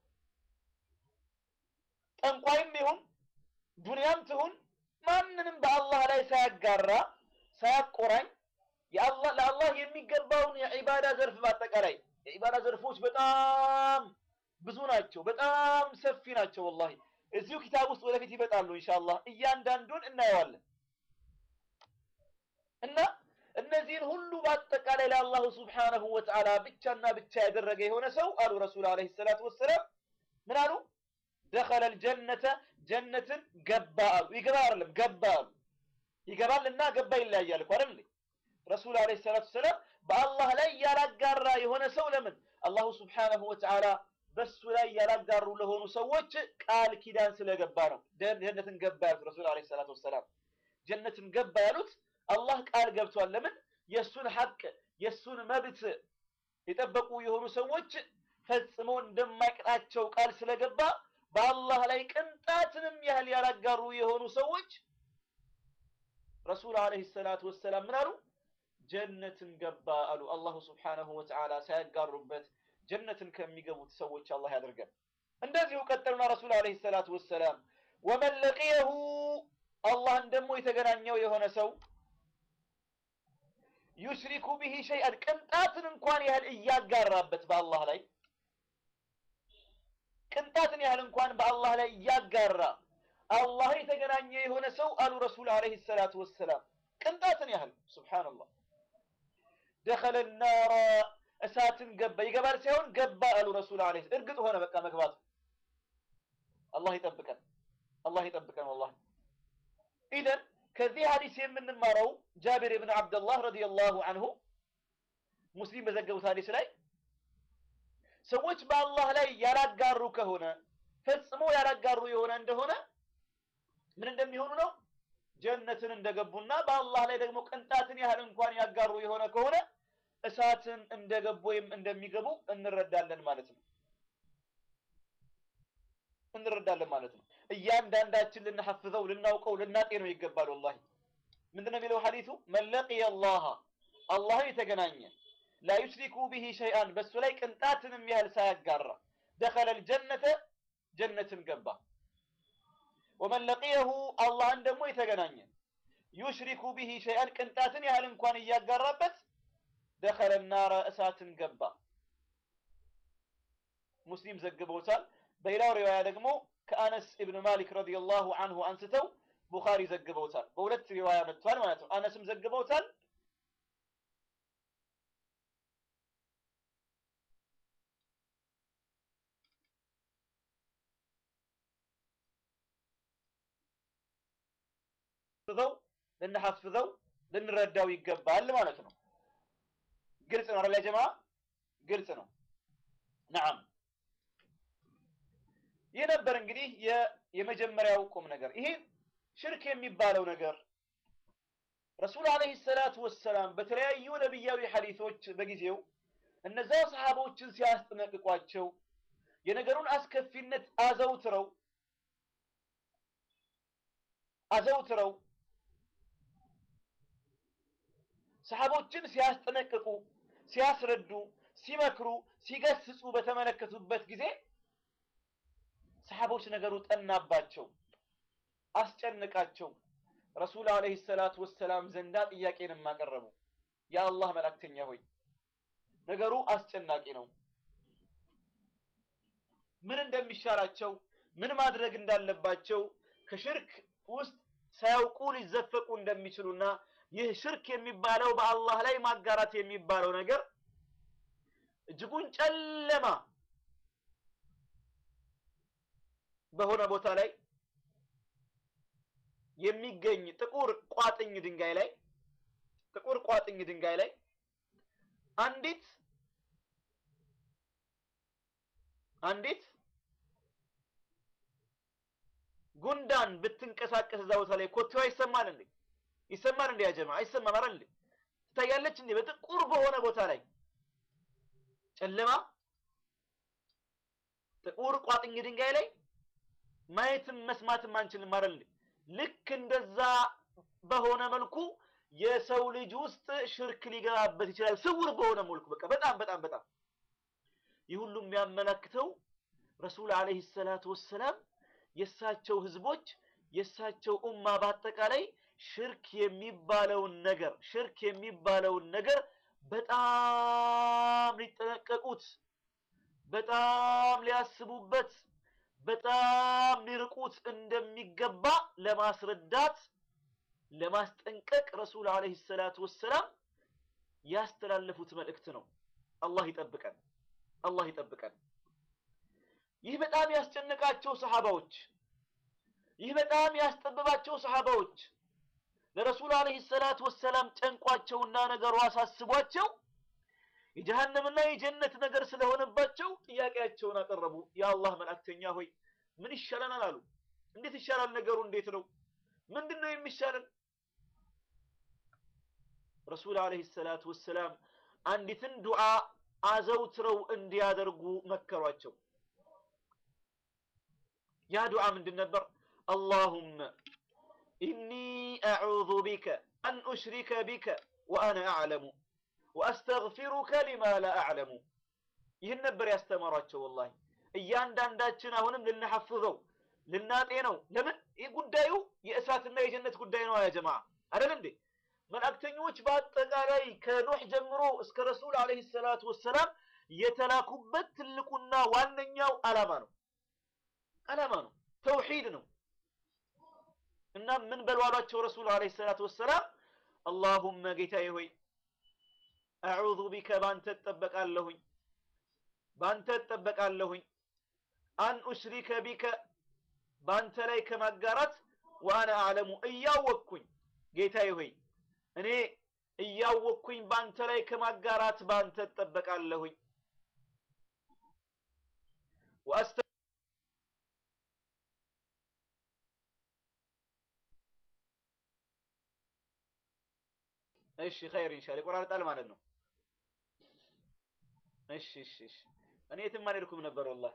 ጠንቋይም ይሁን ዱንያም ትሁን ማንንም በአላህ ላይ ሳያጋራ ሳያቆራኝ የአላህ ለአላህ የሚገባውን የዒባዳ ዘርፍ በአጠቃላይ የዒባዳ ዘርፎች በጣም ብዙ ናቸው፣ በጣም ሰፊ ናቸው። ወላሂ እዚሁ ኪታብ ውስጥ ወደፊት ይመጣሉ ኢንሻአላህ እያንዳንዱን እናየዋለን። እና እነዚህን ሁሉ በአጠቃላይ ለአላሁ ሱብሓነሁ ወተዓላ ብቻና ብቻ ያደረገ የሆነ ሰው አሉ ረሱል ዓለይሂ ሰላቱ ወሰላም ምን አሉ? ደኸለል ጀነተ ጀነትን ገባ አሉ። ይገባ አይደለም ገባ አሉ። ይገባል እና ገባ ይለያያል እኮ አይደል? ረሱል ዓለይሂ ሰላቱ ወሰላም በአላህ ላይ ያላጋራ የሆነ ሰው ለምን አላሁ ሱብሓነሁ ወተዓላ በሱ ላይ ያላጋሩ ለሆኑ ሰዎች ቃል ኪዳን ስለገባ ነው ጀነትን ገባ ያሉት ረሱል ዓለይሂ ሰላቱ ወሰላም። ጀነትን ገባ ያሉት አላህ ቃል ገብቷል። ለምን የእሱን ሐቅ የእሱን መብት የጠበቁ የሆኑ ሰዎች ፈጽሞ እንደማይቀጣቸው ቃል ስለገባ በአላህ ላይ ቅንጣትንም ያህል ያላጋሩ የሆኑ ሰዎች ረሱል ዓለይሂ ሰላቱ ወሰላም ምን አሉ? ጀነትን ገባ አሉ። አላሁ ሱብሓነሁ ወተዓላ ሳያጋሩበት ጀነትን ከሚገቡት ሰዎች አላህ ያደርገን። እንደዚሁ ቀጠሉና ረሱል ዓለይሂ ሰላቱ ወሰላም ወመን ለቂየሁ አላህን ደግሞ የተገናኘው የሆነ ሰው ዩሽሪኩ ቢሂ ሸይአን ቅንጣትን እንኳን ያህል እያጋራበት በአላህ ላይ ቅንጣትን ያህል እንኳን በአላህ ላይ እያጋራ አላህን የተገናኘ የሆነ ሰው አሉ ረሱል ዓለይሂ ሰላቱ ወሰላም ቅንጣትን ያህል ሱብሓነላህ ደኸለ ናራ እሳትን ገባ ይገባል ሳይሆን ገባ አሉ ረሱል ዓለይሂ እርግጥ ሆነ በቃ መግባቱ አላህ ይጠብቀን አላህ ይጠብቀን ወላሂ ኢደን ከዚህ ሐዲስ የምንማረው ጃቢር ብን አብደላህ ረዲየላሁ አንሁ ሙስሊም በዘገቡት ሐዲስ ላይ ሰዎች በአላህ ላይ ያላጋሩ ከሆነ ፈጽሞ ያላጋሩ የሆነ እንደሆነ ምን እንደሚሆኑ ነው ጀነትን እንደገቡና በአላህ ላይ ደግሞ ቅንጣትን ያህል እንኳን ያጋሩ የሆነ ከሆነ እሳትን እንደገቡ ወይም እንደሚገቡ እንረዳለን ማለት ነው እንረዳለን ማለት ነው። እያንዳንዳችን ልንሐፍዘው፣ ልናውቀው፣ ልናጤነው ይገባል። ወላሂ ምንድነው የሚለው ሐዲሱ መን ለቂየ አላህ አላህን የተገናኘ ላ ዩሽሪኩ ቢሂ ሸይአን በሱ ላይ ቅንጣትንም ያህል ሳያጋራ ደኸለል ጀነተ ጀነትን ገባ። ወመን ለቂየሁ አላህን ደግሞ የተገናኘ ዩሽሪኩ ቢሂ ሸይአን ቅንጣትን ያህል እንኳን እያጋራበት ደኸለ ናረ እሳትን ገባ። ሙስሊም ዘግበውታል። በሌላው ሪዋያ ደግሞ ከአነስ ኢብን ማሊክ ረዲየላሁ አንሁ አንስተው ቡኻሪ ዘግበውታል። በሁለት ሪዋያ መጥቷል ማለት ነው። አነስም ዘግበውታል። ልንሐፍዘው ልንረዳው ይገባል ማለት ነው። ግልጽ ነው አይደል ጀማ? ግልጽ ነው። ነዓም ይህ ነበር እንግዲህ የመጀመሪያው ቁም ነገር። ይሄ ሽርክ የሚባለው ነገር ረሱል ዓለይሂ ሰላቱ ወሰላም በተለያዩ ነቢያዊ ሐዲሶች በጊዜው እነዛ ሰሃቦችን ሲያስጠነቅቋቸው የነገሩን አስከፊነት አዘውትረው አዘውትረው ሰሃቦችን ሲያስጠነቅቁ፣ ሲያስረዱ፣ ሲመክሩ፣ ሲገስጹ በተመለከቱበት ጊዜ ሰሃቦች ነገሩ ጠናባቸው፣ አስጨንቃቸው። ረሱል ዓለይሂ ሰላቱ ወሰላም ዘንዳ ጥያቄንም አቀረቡ። የአላህ መልእክተኛ ሆይ ነገሩ አስጨናቂ ነው፣ ምን እንደሚሻላቸው ምን ማድረግ እንዳለባቸው ከሽርክ ውስጥ ሳያውቁ ሊዘፈቁ እንደሚችሉና ይህ ሽርክ የሚባለው በአላህ ላይ ማጋራት የሚባለው ነገር እጅጉን ጨለማ በሆነ ቦታ ላይ የሚገኝ ጥቁር ቋጥኝ ድንጋይ ላይ ጥቁር ቋጥኝ ድንጋይ ላይ አንዲት አንዲት ጉንዳን ብትንቀሳቀስ እዛ ቦታ ላይ ኮቴዋ ይሰማል እንዴ? ይሰማል እንዴ? ያጀማ አይሰማም አይደል እንዴ? ትታያለች እንዴ? በጥቁር በሆነ ቦታ ላይ ጨለማ ጥቁር ቋጥኝ ድንጋይ ላይ ማየትም መስማትም አንችልም አይደል እንዴ? ልክ እንደዛ በሆነ መልኩ የሰው ልጅ ውስጥ ሽርክ ሊገባበት ይችላል። ስውር በሆነ መልኩ በቃ በጣም በጣም በጣም ይህ ሁሉ የሚያመለክተው ረሱል አለይሂ ሰላቱ ወሰላም የእሳቸው ህዝቦች የእሳቸው ኡማ በአጠቃላይ ሽርክ የሚባለውን ነገር ሽርክ የሚባለውን ነገር በጣም ሊጠነቀቁት፣ በጣም ሊያስቡበት፣ በጣም ሊርቁት እንደሚገባ ለማስረዳት ለማስጠንቀቅ ረሱል አለይሂ ሰላቱ ወሰላም ያስተላለፉት መልእክት ነው። አላህ ይጠብቀን፣ አላህ ይጠብቀን። ይህ በጣም ያስጨነቃቸው ሰሃባዎች ይህ በጣም ያስጠበባቸው ሰሃባዎች ለረሱል አለይሂ ሰላቱ ወሰላም ጨንቋቸውና ነገሩ አሳስቧቸው የጀሃነምና የጀነት ነገር ስለሆነባቸው ጥያቄያቸውን አቀረቡ። የአላህ መልእክተኛ ሆይ ምን ይሻለናል አሉ። እንዴት ይሻላል ነገሩ? እንዴት ነው? ምንድን ነው የሚሻለን? ረሱል አለይሂ ሰላቱ ወሰላም አንዲትን ዱዓ አዘውትረው እንዲያደርጉ መከሯቸው። ያ ዱዓ ምንድን ነበር? አላሁመ ኢኒ አዑዙ ቢከ አን ኡሽሪከ ቢከ ወአነ አዕለሙ ወአስተግፊሩከ ሊማ ላ አዕለሙ። ይህን ነበር ያስተማሯቸው። ወላሂ እያንዳንዳችን አሁንም ልናሐፍዘው ልናጤነው። ለምን ይህ ጉዳዩ የእሳትና የጀነት ጉዳይ ነው። ያ ጀማዓ አይደል እንዴ? መላእክተኞች በአጠቃላይ ከኖህ ጀምሮ እስከ ረሱል አለይሂ ሰላቱ ወሰላም የተላኩበት ትልቁና ዋነኛው ዓላማ ነው ዓላማ ነው። ተውሂድ ነው። እና ምን በሏሏቸው ረሱል አለይሂ ሰላቱ ወሰላም አላሁመ ጌታዬ ሆይ አዑዙ ቢከ ባንተ እጠበቃለሁኝ ባንተ እጠበቃለሁኝ አን ኡሽሪከ ቢከ ባንተ ላይ ከማጋራት ወአነ አዕለሙ እያወቅኩኝ ጌታዬ ሆይ እኔ እያወቅኩኝ ባንተ ላይ ከማጋራት ባንተ እጠበቃለሁኝ ወአስተ እሺ ኸይር ኢንሻአላህ ይቆራርጣል ማለት ነው። እሺ እሺ እሺ እኔ የትም አልሄድኩም ነበር ወላሂ።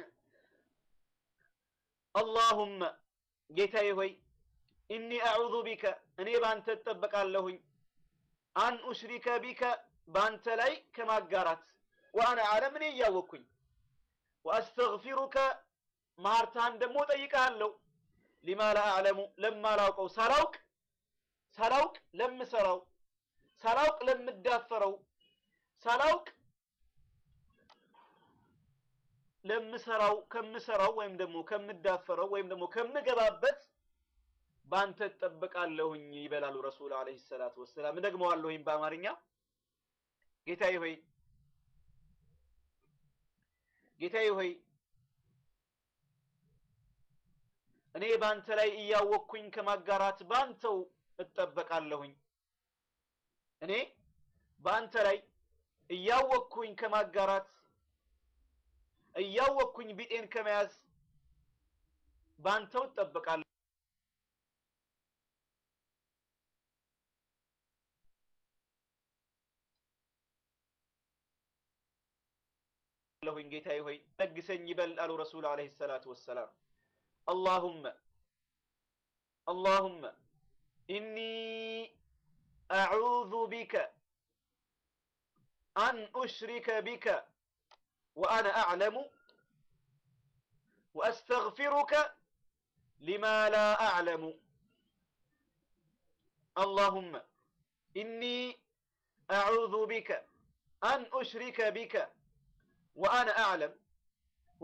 አላሁመ ጌታዬ ሆይ ኢኒ አዑዙ ቢከ እኔ ባንተ እጠበቃለሁኝ አን ኡሽሪከ ቢከ ባንተ ላይ ከማጋራት ወአነ አዕለም እኔ እያወቅኩኝ ወአስተግፊሩከ ማርታን ደግሞ ጠይቃለሁ ሊማ ላ አዕለሙ ለማላውቀው ሳላውቅ ሳላውቅ ለምሰራው ሳላውቅ ለምዳፈረው ሳላውቅ ለምሰራው ከምሰራው ወይም ደግሞ ከምዳፈረው ወይም ደግሞ ከምገባበት ባንተ እጠበቃለሁኝ ይበላሉ ረሱል አለይሂ ሰላቱ ወሰላም። እደግመዋለሁኝ በአማርኛ ጌታዬ ሆይ ጌታዬ ሆይ እኔ ባንተ ላይ እያወቅኩኝ ከማጋራት ባንተው እጠበቃለሁኝ እኔ በአንተ ላይ እያወቅኩኝ ከማጋራት እያወቅኩኝ ቢጤን ከመያዝ ባንተው እጠበቃለሁ። ለሁኝ ጌታዬ ሆይ ለግሰኝ ይበል አሉ ረሱል አለይሂ ሰላቱ ወሰላም። አላሁመ አላሁመ ኢኒ አዑዙ ቢከ አን ኡሽሪከ ቢከ ወአነ አዕለሙ ወአስተግፊሩከ ሊማ ላ አዕለሙ አላሁመ ኢኒ አዑዙ ቢከ አን ኡሽሪከ ቢከ ወአነ አዕለም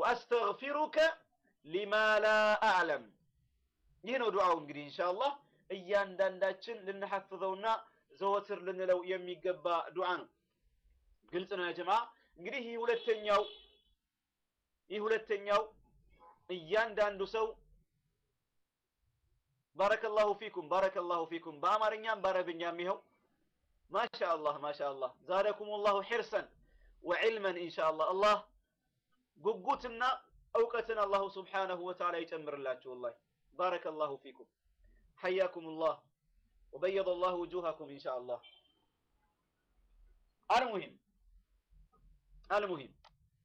ወአስተግፊሩከ ሊማ ላ አዕለም። ይህ ነው ዱዓው እንግዲህ ኢንሻአላህ እያንዳንዳችን ልንሐፍዘውና ዘወትር ልንለው የሚገባ ዱዓ ነው። ግልጽ ነው ያ ጀማ። እንግዲህ ይህ ሁለተኛው ይህ ሁለተኛው እያንዳንዱ ሰው ባረከላሁ ፊኩም ባረከላሁ ፊኩም በአማርኛም በአረብኛም ይኸው ማሻአላህ ማሻአላህ ዛደኩሙላሁ ሒርሰን ወዕልመን ኢንሻአላህ አላህ ጉጉትና እውቀትን አላሁ ስብሓነሁ ወተዓላ ይጨምርላችሁ። ወላሂ ባረከላሁ ፊኩም ሐያኩሙላህ ወበየደላሁ ውጁሃኩም ኢንሻአላህ። አልሙሂም አልሙሂም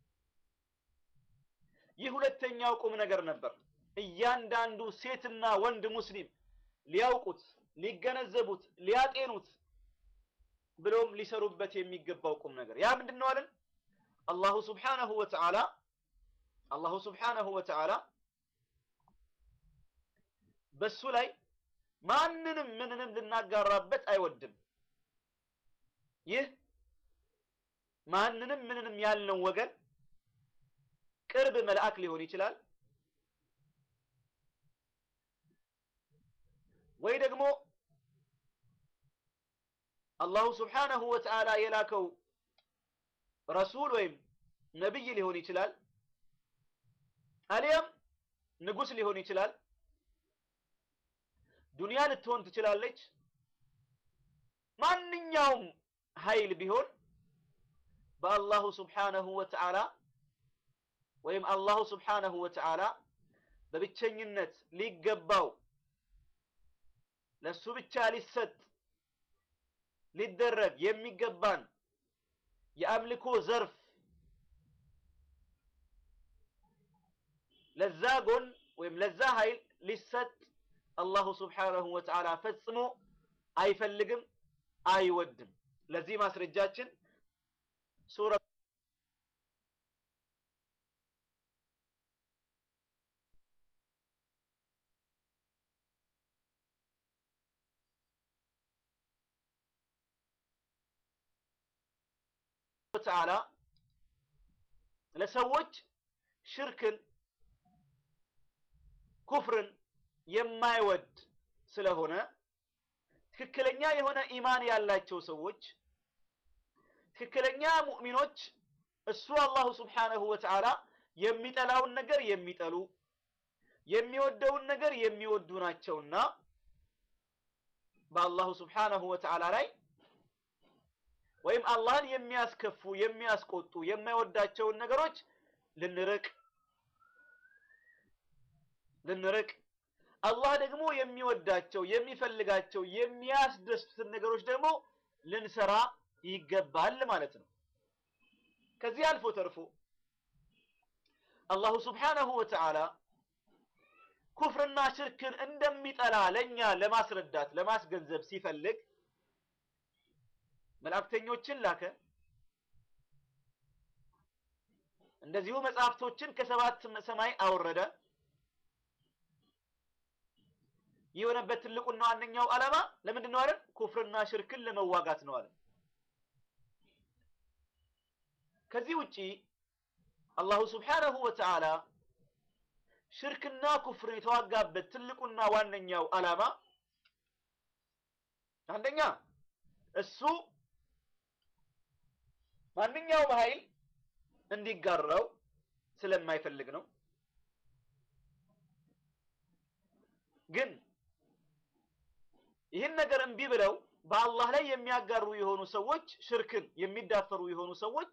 ይህ ሁለተኛው ቁም ነገር ነበር። እያንዳንዱ ሴትና ወንድ ሙስሊም ሊያውቁት፣ ሊገነዘቡት፣ ሊያጤኑት ብሎም ሊሰሩበት የሚገባው ቁም ነገር ያ ምንድን ነው አለን? አላሁ ስብሓነሁ ወተዓላ አላሁ ስብሓነሁ ወተዓላ በሱ ላይ ማንንም ምንንም ልናጋራበት አይወድም። ይህ ማንንም ምንንም ያልነው ወገን ቅርብ መልአክ ሊሆን ይችላል ወይ ደግሞ አላሁ ስብሓነሁ ወተዓላ የላከው ረሱል ወይም ነቢይ ሊሆን ይችላል። አሊያም ንጉስ ሊሆን ይችላል። ዱንያ ልትሆን ትችላለች። ማንኛውም ኃይል ቢሆን በአላሁ ስብሓነሁ ወተዓላ ወይም አላሁ ስብሓነሁ ወተዓላ በብቸኝነት ሊገባው ለሱ ብቻ ሊሰጥ ሊደረግ የሚገባን የአምልኮ ዘርፍ ለዛ ጎን ወይም ለዛ ኃይል ሊሰጥ አላሁ ስብሓነሁ ወተዓላ ፈጽሞ አይፈልግም፣ አይወድም። ለዚህ ማስረጃችን ሱረ ተዓላ ለሰዎች ሽርክን ኩፍርን የማይወድ ስለሆነ ትክክለኛ የሆነ ኢማን ያላቸው ሰዎች ትክክለኛ ሙእሚኖች እሱ አላሁ ስብሓነሁ ወተዓላ የሚጠላውን ነገር የሚጠሉ የሚወደውን ነገር የሚወዱ ናቸውና በአላሁ ስብሓነሁ ወተዓላ ላይ ወይም አላህን የሚያስከፉ የሚያስቆጡ የማይወዳቸውን ነገሮች ልንርቅ ልንርቅ አላህ ደግሞ የሚወዳቸው የሚፈልጋቸው የሚያስደስቱትን ነገሮች ደግሞ ልንሰራ ይገባል ማለት ነው። ከዚህ አልፎ ተርፎ አላሁ ስብሓነሁ ወተዓላ ኩፍርና ሽርክን እንደሚጠላ ለእኛ ለማስረዳት ለማስገንዘብ ሲፈልግ መላእክተኞችን ላከ። እንደዚሁ መጽሐፍቶችን ከሰባት ሰማይ አወረደ። የሆነበት ትልቁና ዋነኛው ዓላማ ለምንድን ነው አይደል? ኩፍርና ሽርክን ለመዋጋት ነው አለ። ከዚህ ውጪ አላሁ ስብሓነሁ ወተዓላ ሽርክና ኩፍርን የተዋጋበት ትልቁና ዋነኛው ዓላማ አንደኛ እሱ ማንኛውም ኃይል እንዲጋራው ስለማይፈልግ ነው። ግን ይህን ነገር እምቢ ብለው በአላህ ላይ የሚያጋሩ የሆኑ ሰዎች ሽርክን የሚዳፈሩ የሆኑ ሰዎች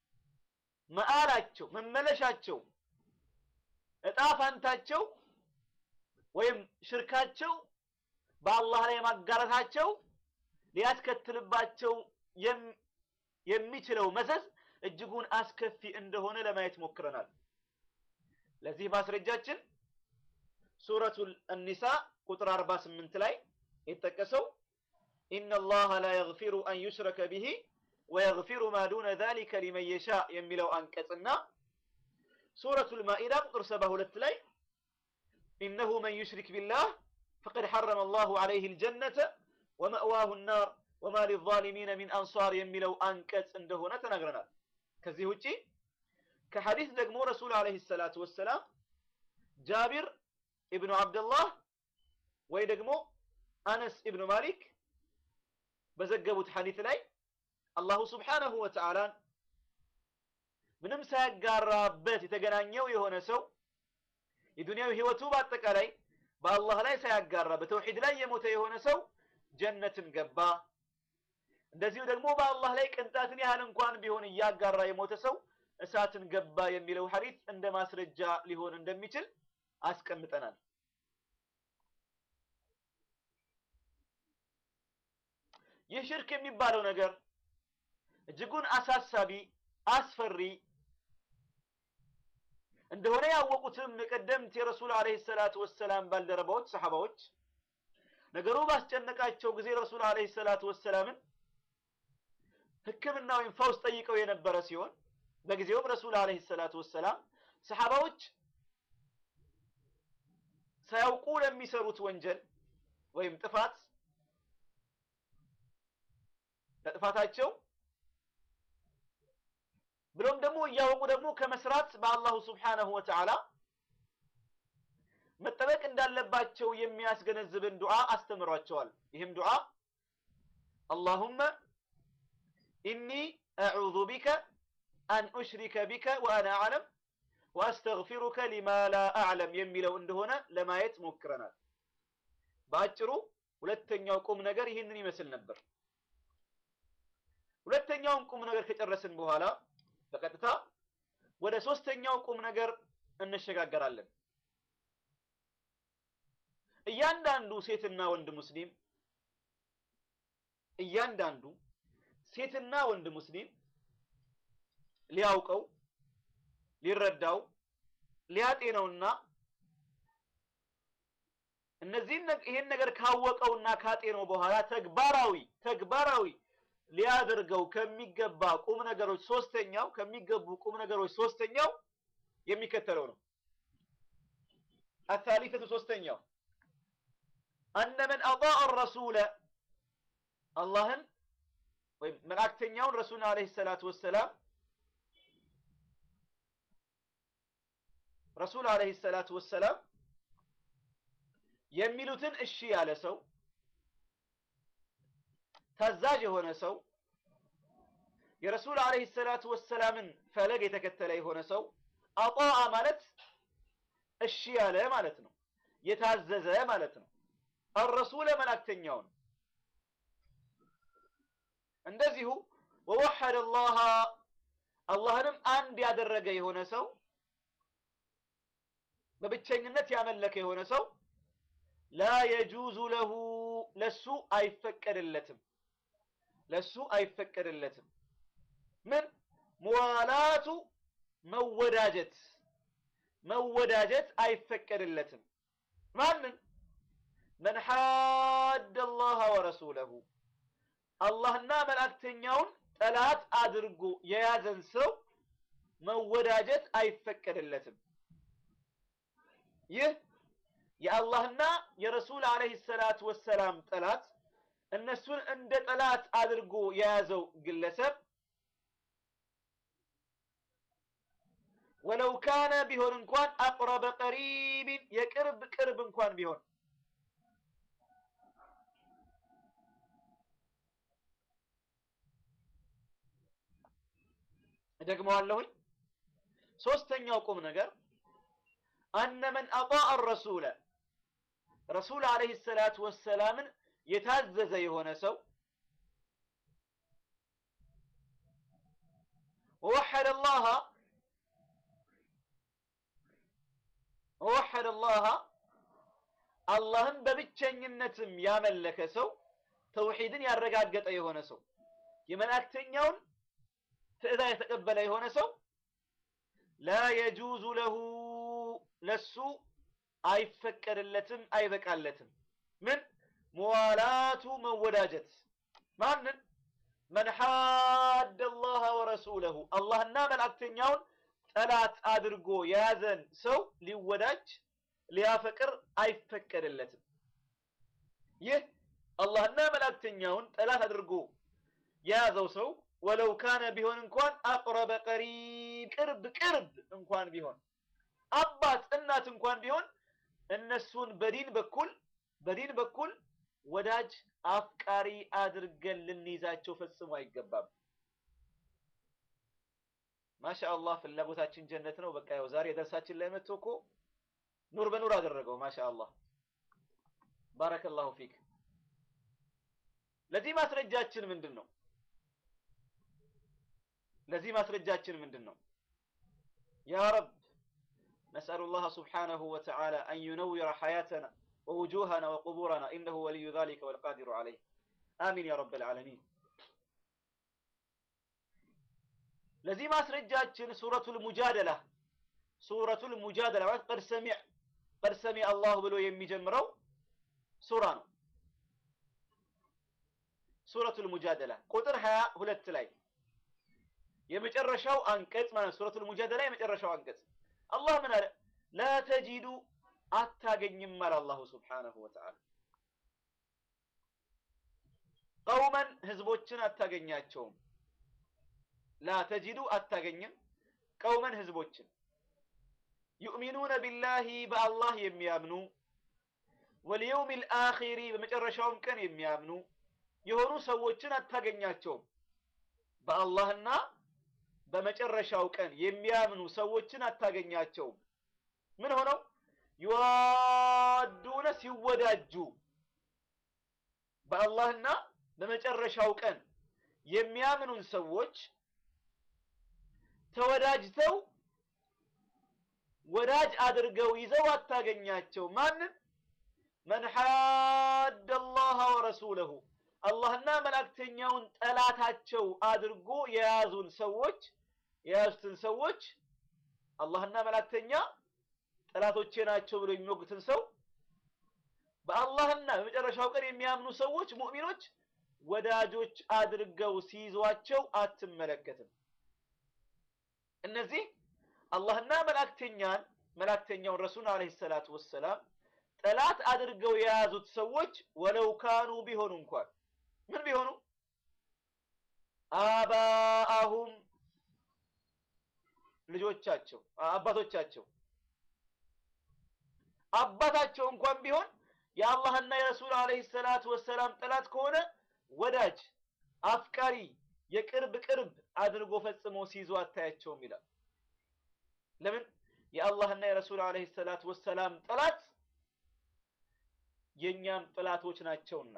መዓላቸው መመለሻቸው እጣ ፋንታቸው ወይም ሽርካቸው በአላህ ላይ ማጋረታቸው ሊያስከትልባቸው የሚችለው መዘዝ እጅጉን አስከፊ እንደሆነ ለማየት ሞክረናል። ለዚህ ማስረጃችን ሱረቱል አኒሳ ቁጥር 48 ላይ የተጠቀሰው ኢነላሃ ላ የግፊሩ አን ዩሽረከ ቢሂ ወየግፊሩ ማ ዱነ ዛሊከ ሊመን የሻእ የሚለው አንቀጽና ሱረቱል ማኢዳ ቁጥር 72 ላይ ኢነሁ መን ዩሽሪክ ቢላህ ፈቀድ ሐረመ አላሁ ዐለይሂ አልጀነተ ወመእዋሁ ናር ወማ ሊዛሊሚነ ሚን አንሷር የሚለው አንቀጽ እንደሆነ ተናግረናል። ከዚህ ውጪ ከሐዲስ ደግሞ ረሱል ዐለይሂ ሰላቱ ወሰላም ጃቢር ኢብኑ አብደላህ ወይ ደግሞ አነስ ኢብኑ ማሊክ በዘገቡት ሐዲት ላይ አላሁ ስብሓነሁ ወተዓላን ምንም ሳያጋራበት የተገናኘው የሆነ ሰው የዱንያዊ ህይወቱ በአጠቃላይ በአላህ ላይ ሳያጋራ በተውሂድ ላይ የሞተ የሆነ ሰው ጀነትን ገባ። እንደዚሁ ደግሞ በአላህ ላይ ቅንጣትን ያህል እንኳን ቢሆን እያጋራ የሞተ ሰው እሳትን ገባ የሚለው ሐዲት እንደ ማስረጃ ሊሆን እንደሚችል አስቀምጠናል። ይህ ሽርክ የሚባለው ነገር እጅጉን አሳሳቢ፣ አስፈሪ እንደሆነ ያወቁትም የቀደምት የረሱል ዓለይሂ ሰላቱ ወሰላም ባልደረባዎች ሰሐባዎች ነገሩ ባስጨነቃቸው ጊዜ ረሱል ዓለይሂ ሰላቱ ወሰላምን ሕክምና ወይም ፈውስ ጠይቀው የነበረ ሲሆን በጊዜውም ረሱል ዓለይሂ ሰላቱ ወሰላም ሰሐባዎች ሳያውቁ ለሚሰሩት ወንጀል ወይም ጥፋት ለጥፋታቸው ብሎም ደግሞ እያወቁ ደግሞ ከመስራት በአላሁ ስብሓነሁ ወተዓላ መጠበቅ እንዳለባቸው የሚያስገነዝብን ዱዓ አስተምሯቸዋል። ይህም ዱዓ አላሁመ ኢኒ አዑዙ ቢከ አን ኡሽሪከ ቢከ ወአና አዕለም ወአስተግፊሩከ ሊማ ላ አዕለም የሚለው እንደሆነ ለማየት ሞክረናል። በአጭሩ ሁለተኛው ቁም ነገር ይህንን ይመስል ነበር። ሁለተኛውን ቁም ነገር ከጨረስን በኋላ በቀጥታ ወደ ሶስተኛው ቁም ነገር እንሸጋገራለን። እያንዳንዱ ሴትና ወንድ ሙስሊም እያንዳንዱ ሴትና ወንድ ሙስሊም ሊያውቀው ሊረዳው ሊያጤነውና እነዚህን ይሄን ነገር ካወቀውና ካጤነው በኋላ ተግባራዊ ተግባራዊ ሊያደርገው ከሚገባ ቁም ነገሮች ሶስተኛው ከሚገቡ ቁም ነገሮች ሶስተኛው የሚከተለው ነው። አሳሊፈቱ ሶስተኛው አነ መን አጣዐ ረሱለ አላህን ወይም መልእክተኛውን ረሱልን ዓለይሂ ሰላቱ ወሰላም ረሱል ዓለይሂ ሰላቱ ወሰላም የሚሉትን እሺ ያለ ሰው ታዛዥ የሆነ ሰው የረሱል ዓለይሂ ሰላቱ ወሰላምን ፈለግ የተከተለ የሆነ ሰው አጣዐ ማለት እሺ ያለ ማለት ነው። የታዘዘ ማለት ነው። አረሱለ መልእክተኛውን እንደዚሁ ወወሐደ አላህ አላህንም አንድ ያደረገ የሆነ ሰው በብቸኝነት ያመለከ የሆነ ሰው ላ የጁዙ ለሁ ለሱ አይፈቀድለትም ለሱ አይፈቀድለትም ምን ሙዋላቱ መወዳጀት መወዳጀት አይፈቀድለትም ማንን መን ሓደ አላህ ወረሱለሁ አላህና መልእክተኛውን ጠላት አድርጎ የያዘን ሰው መወዳጀት አይፈቀድለትም ይህ የአላህና የረሱል ዓለይሂ ሰላቱ ወሰላም ጠላት እነሱን እንደ ጠላት አድርጎ የያዘው ግለሰብ ወለው ካነ ቢሆን እንኳን አቅረበ ቀሪቢን የቅርብ ቅርብ እንኳን ቢሆን እደግመዋለሁኝ። ሶስተኛው ቁም ነገር አነ መን አጣዐ ረሱለ ረሱል ዓለይሂ ሰላቱ ወሰላምን የታዘዘ የሆነ ሰው ወወሐደ አላህ ወወሐደ አላህ አላህን በብቸኝነትም ያመለከ ሰው ተውሂድን ያረጋገጠ የሆነ ሰው የመላእክተኛውን ትዕዛዝ የተቀበለ የሆነ ሰው ላ የጁዙ ለሁ ለሱ አይፈቀድለትም አይበቃለትም ምን ሙዋላቱ መወዳጀት ማንን መን ሓደ አላህ ወረሱለሁ አላህና መልእክተኛውን ጠላት አድርጎ የያዘን ሰው ሊወዳጅ ሊያፈቅር አይፈቀድለትም ይህ አላህና መልእክተኛውን ጠላት አድርጎ የያዘው ሰው ወለው ካነ ቢሆን እንኳን አቅረበ ቀሪብ ቅርብ ቅርብ እንኳን ቢሆን አባት እናት እንኳን ቢሆን እነሱን በዲን በኩል በዲን በኩል ወዳጅ አፍቃሪ አድርገን ልንይዛቸው ፈጽሞ አይገባም። ማሻአላህ ፍላጎታችን ጀነት ነው። በቃ ያው ዛሬ ደርሳችን ላይ መጥቶ እኮ ኑር በኑር አደረገው። ማሻአላህ ባረከላሁ ፊክ። ለዚህ ማስረጃችን ምንድን ነው? ለዚህ ማስረጃችን ምንድን ነው? ያ ረብ ነስአሉላህ ሱብሓነሁ ወተዓላ አን ዩነዊረ ሐያተና ወውጁሃና ወቁቡረና ኢነሁ ወልዩ ዛሊከ ወልቃዲሩ ዐለይህ አሚን ያ ረብል ዓለሚን። ለዚህ ማስረጃችን ሱረቱል ሙጃደላ ሱረቱል ሙጃደላ ማለት ቀድ ሰሚዕ ቀድ ሰሚዕ አላሁ ብሎ የሚጀምረው ሱራ ነው። ሱረቱል ሙጃደላ ቁጥር ሀያ ሁለት ላይ የመጨረሻው አንቀጽ ማለት ሱረቱል ሙጃደላ የመጨረሻው አንቀጽ አላህ ምን አለ? ላ ተጂዱ አታገኝም አለ አላሁ ሱብሓነሁ ወተዓላ ቀውመን ህዝቦችን አታገኛቸውም ላ ተጂዱ አታገኝም ቀውመን ህዝቦችን ዩእሚኑነ ቢላሂ በአላህ የሚያምኑ ወልየውም ልአኺሪ በመጨረሻውም ቀን የሚያምኑ የሆኑ ሰዎችን አታገኛቸውም። በአላህና በመጨረሻው ቀን የሚያምኑ ሰዎችን አታገኛቸውም። ምን ሆነው ይዋዱነ ሲወዳጁ በአላህና በመጨረሻው ቀን የሚያምኑን ሰዎች ተወዳጅተው ወዳጅ አድርገው ይዘው አታገኛቸው። ማንን? መን ሓደ አላህ ወረሱለሁ አላህና መላእክተኛውን ጠላታቸው አድርጎ የያዙን ሰዎች የያዙትን ሰዎች አላህና መላእክተኛ ጠላቶቼ ናቸው ብሎ የሚወጉትን ሰው በአላህና በመጨረሻው ቀን የሚያምኑ ሰዎች ሙእሚኖች ወዳጆች አድርገው ሲይዟቸው አትመለከትም። እነዚህ አላህና መላእክተኛን መላእክተኛውን ረሱል አለይሂ ሰላቱ ወሰላም ጠላት አድርገው የያዙት ሰዎች ወለው ካኑ ቢሆኑ እንኳን ምን ቢሆኑ አባአሁም ልጆቻቸው አባቶቻቸው አባታቸው እንኳን ቢሆን የአላህና የረሱል አለይሂ ሰላቱ ወሰላም ጠላት ከሆነ ወዳጅ አፍቃሪ የቅርብ ቅርብ አድርጎ ፈጽሞ ሲይዙ አታያቸውም ይላል። ለምን? የአላህና የረሱል አለይሂ ሰላቱ ወሰላም ጠላት የኛም ጠላቶች ናቸውና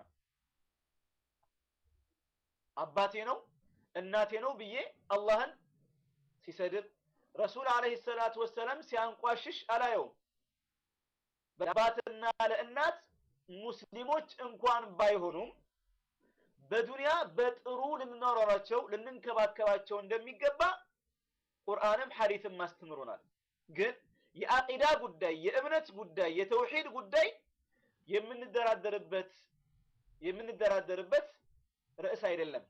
አባቴ ነው እናቴ ነው ብዬ አላህን ሲሰድብ ረሱል አለይሂ ሰላቱ ወሰላም ሲያንቋሽሽ አላየውም። በአባትና ለእናት ሙስሊሞች እንኳን ባይሆኑም በዱንያ በጥሩ ልንኖራቸው ልንንከባከባቸው እንደሚገባ ቁርአንም ሐዲስም አስተምሮናል። ግን የአቂዳ ጉዳይ፣ የእምነት ጉዳይ፣ የተውሂድ ጉዳይ የምንደራደርበት የምንደራደርበት ርዕስ አይደለም።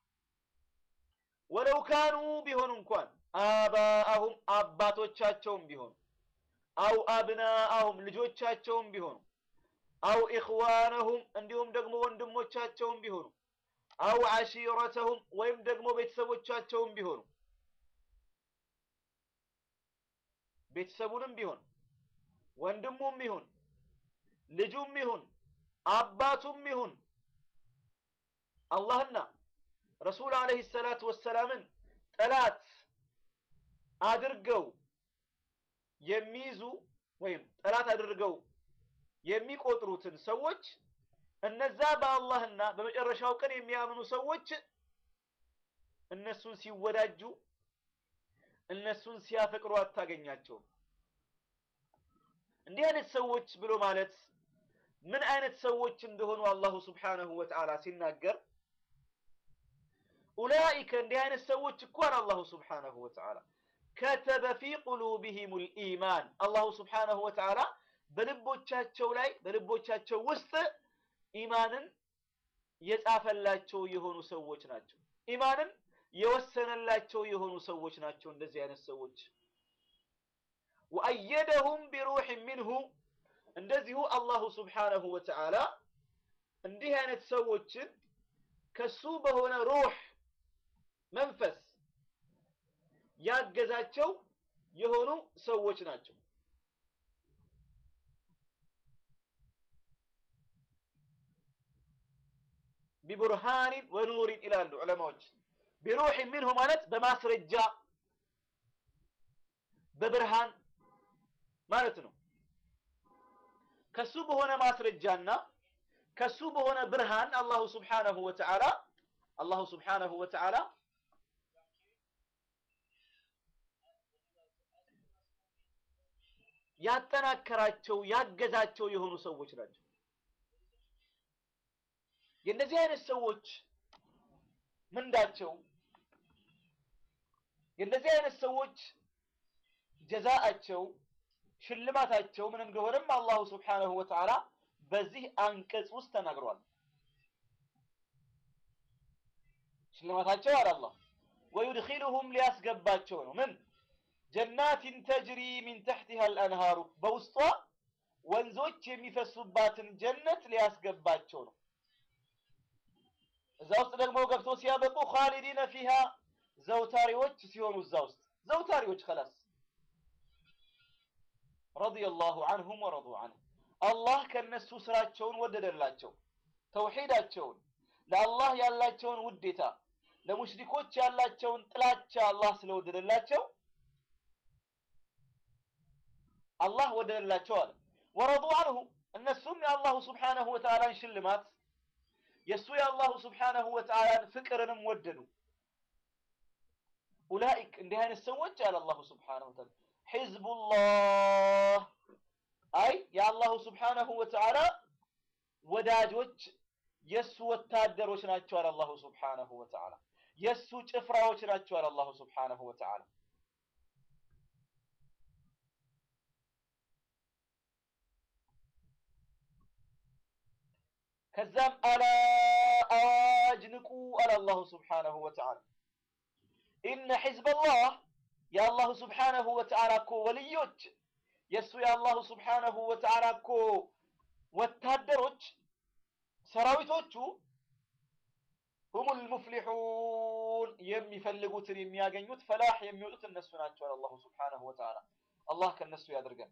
ወለው ካኑ ቢሆኑ እንኳን አባአሁም አባቶቻቸውም ቢሆኑ አው አብናአሁም ልጆቻቸውም ቢሆኑ አው ኢኽዋነሁም እንዲሁም ደግሞ ወንድሞቻቸውም ቢሆኑ አው ዓሺረተሁም ወይም ደግሞ ቤተሰቦቻቸውም ቢሆኑ ቤተሰቡንም ቢሆን ወንድሙም ይሁን ልጁም ይሁን አባቱም ይሁን አላህና ረሱል አለይሂ ሰላቱ ወሰላምን ጠላት አድርገው የሚይዙ ወይም ጠላት አድርገው የሚቆጥሩትን ሰዎች እነዛ በአላህና በመጨረሻው ቀን የሚያምኑ ሰዎች እነሱን ሲወዳጁ እነሱን ሲያፈቅሩ አታገኛቸውም። እንዲህ አይነት ሰዎች ብሎ ማለት ምን አይነት ሰዎች እንደሆኑ አላሁ ስብሓነሁ ወተዓላ ሲናገር ኡላኢከ እንዲህ አይነት ሰዎች እኳን አላሁ ስብሓነሁ ወተዓላ ከተበ ፊ ቁሉቢሂሙል ኢማን አላሁ ስብሓነሁ ወተዓላ በልቦቻቸው ላይ በልቦቻቸው ውስጥ ኢማንን የጻፈላቸው የሆኑ ሰዎች ናቸው። ኢማንን የወሰነላቸው የሆኑ ሰዎች ናቸው። እንደዚህ አይነት ሰዎች ወአየደሁም ቢሩሕ ሚንሁ እንደዚሁ አላሁ ስብሓነሁ ወተዓላ እንዲህ አይነት ሰዎችን ከሱ በሆነ ሩህ መንፈስ ያገዛቸው የሆኑ ሰዎች ናቸው። ቢቡርሃኒን ወኑሪን ይላሉ ዑለማዎች። ቢሩሕን ሚንሁ ማለት በማስረጃ በብርሃን ማለት ነው። ከሱ በሆነ ማስረጃና ከሱ በሆነ ብርሃን አላሁ ስብሓነሁ ወተዓላ አላሁ ስብሓነሁ ወተዓላ ያጠናከራቸው ያገዛቸው የሆኑ ሰዎች ናቸው። የእነዚህ አይነት ሰዎች ምንዳቸው የእነዚህ አይነት ሰዎች ጀዛአቸው ሽልማታቸው ምን እንደሆነም አላሁ ስብሓነሁ ወተዓላ በዚህ አንቀጽ ውስጥ ተናግሯል። ሽልማታቸው አለ አላህ ወዩድኺሉሁም ሊያስገባቸው ነው ምን ጀናትን ተጅሪ ሚን ተሕቲሃ አልአንሃሩ በውስጧ ወንዞች የሚፈሱባትን ጀነት ሊያስገባቸው ነው። እዛ ውስጥ ደግሞ ገብቶ ሲያበቁ ኻሊዲነ ፊሃ ዘውታሪዎች ሲሆኑ እዛ ውስጥ ዘውታሪዎች ከላስ ረዲየላሁ ዐንሁም ወረዱ ዐንሁ አላህ ከነሱ ስራቸውን ወደደላቸው፣ ተውሂዳቸውን፣ ለአላህ ያላቸውን ውዴታ፣ ለሙሽሪኮች ያላቸውን ጥላቻ አላህ ስለወደደላቸው አላህ ወደደላቸው አለ። ወረዱ ዐንሁ እነሱም የአላሁ ስብሓነሁ ወተዓላን ሽልማት የእሱ የአላሁ ስብሓነሁ ወተዓላን ፍቅርንም ወደዱ። ኡላኢክ እንዲህ አይነት ሰዎች አለ አላሁ ስብሓነሁ ወተዓላ ሒዝቡላህ አይ የአላሁ ስብሓነሁ ወተዓላ ወዳጆች የእሱ ወታደሮች ናቸው አለ አላሁ ስብሓነሁ ወተዓላ የእሱ ጭፍራዎች ናቸው አለ አላሁ ስብሓነሁ ወተዓላ ከዛም አላ አዋጅ ንቁ አለ አላሁ ስብሓነሁ ወተዓላ ኢነ ሒዝበላህ የአላሁ ስብሓነሁ ወተዓላ እኮ ወልዮች የእሱ የአላሁ ስብሓነሁ ወተዓላ እኮ ወታደሮች ሰራዊቶቹ ሁሙል ሙፍሊሑን የሚፈልጉትን የሚያገኙት ፈላህ የሚወጡት እነሱ ናቸው አለ አላሁ ስብሓነሁ ወተዓላ አላህ ከእነሱ ያድርገን።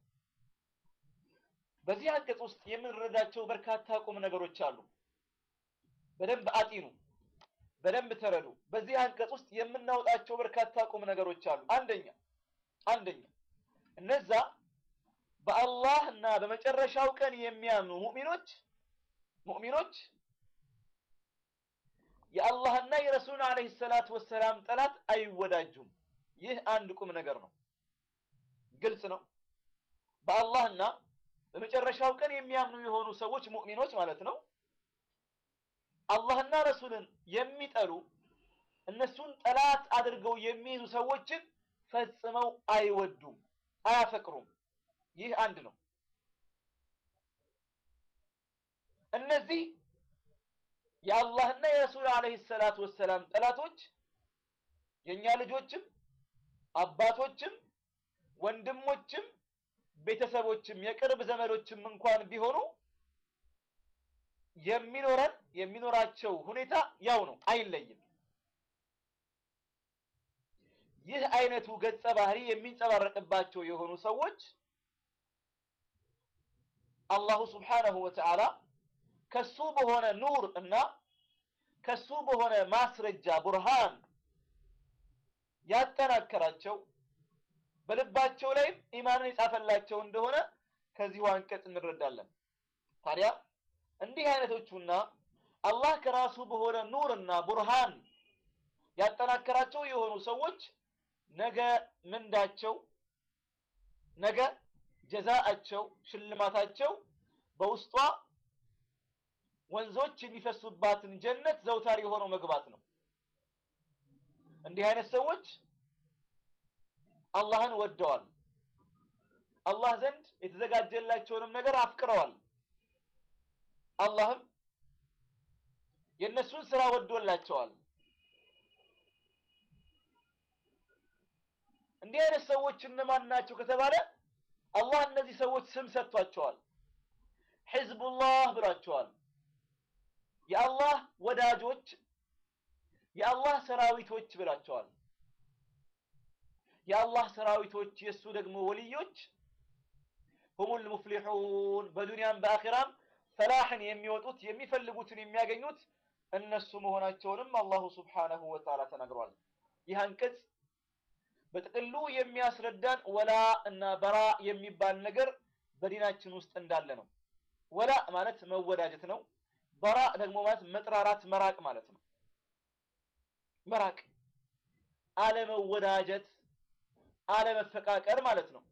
በዚህ አንቀጽ ውስጥ የምንረዳቸው በርካታ ቁም ነገሮች አሉ። በደንብ አጢኑ፣ በደንብ ተረዱ። በዚህ አንቀጽ ውስጥ የምናወጣቸው በርካታ ቁም ነገሮች አሉ። አንደኛ አንደኛ እነዛ በአላህ እና በመጨረሻው ቀን የሚያምኑ ሙእሚኖች ሙእሚኖች የአላህና የረሱልን ዓለይሂ ሰላቱ ወሰላም ጠላት አይወዳጁም። ይህ አንድ ቁም ነገር ነው። ግልጽ ነው። በአላህና በመጨረሻው ቀን የሚያምኑ የሆኑ ሰዎች ሙእሚኖች ማለት ነው። አላህና ረሱልን የሚጠሉ እነሱን ጠላት አድርገው የሚይዙ ሰዎችን ፈጽመው አይወዱም፣ አያፈቅሩም። ይህ አንድ ነው። እነዚህ የአላህና የረሱል ዓለይሂ ሰላቱ ወሰላም ጠላቶች የእኛ ልጆችም አባቶችም ወንድሞችም ቤተሰቦችም የቅርብ ዘመዶችም እንኳን ቢሆኑ የሚኖረን የሚኖራቸው ሁኔታ ያው ነው፣ አይለይም። ይህ አይነቱ ገጸ ባህሪ የሚንጸባረቅባቸው የሆኑ ሰዎች አላሁ ስብሓነሁ ወተዓላ ከሱ በሆነ ኑር እና ከሱ በሆነ ማስረጃ ቡርሃን ያጠናከራቸው በልባቸው ላይም ኢማንን የጻፈላቸው እንደሆነ ከዚሁ አንቀጽ እንረዳለን። ታዲያ እንዲህ አይነቶቹና አላህ ከራሱ በሆነ ኑርና ቡርሃን ያጠናከራቸው የሆኑ ሰዎች ነገ ምንዳቸው፣ ነገ ጀዛአቸው፣ ሽልማታቸው በውስጧ ወንዞች የሚፈሱባትን ጀነት ዘውታሪ ሆነው መግባት ነው። እንዲህ አይነት ሰዎች አላህን ወደዋል። አላህ ዘንድ የተዘጋጀላቸውንም ነገር አፍቅረዋል። አላህም የእነሱን ስራ ወዶላቸዋል። እንዲህ አይነት ሰዎች እነማን ናቸው ከተባለ አላህ እነዚህ ሰዎች ስም ሰጥቷቸዋል። ሒዝቡላህ ብሏቸዋል። የአላህ ወዳጆች፣ የአላህ ሰራዊቶች ብሏቸዋል። የአላህ ሰራዊቶች የእሱ ደግሞ ወልዮች ሁሙል ሙፍሊሑን በዱንያም በአኺራም ፈላሕን የሚወጡት የሚፈልጉትን የሚያገኙት እነሱ መሆናቸውንም አላሁ ሱብሓነሁ ወተዓላ ተናግሯል። ይህ አንቀጽ በጥቅሉ የሚያስረዳን ወላ እና በራ የሚባል ነገር በዲናችን ውስጥ እንዳለ ነው። ወላ ማለት መወዳጀት ነው። በራ ደግሞ ማለት መጥራራት፣ መራቅ ማለት ነው። መራቅ፣ አለመወዳጀት፣ አለመፈቃቀር ማለት ነው።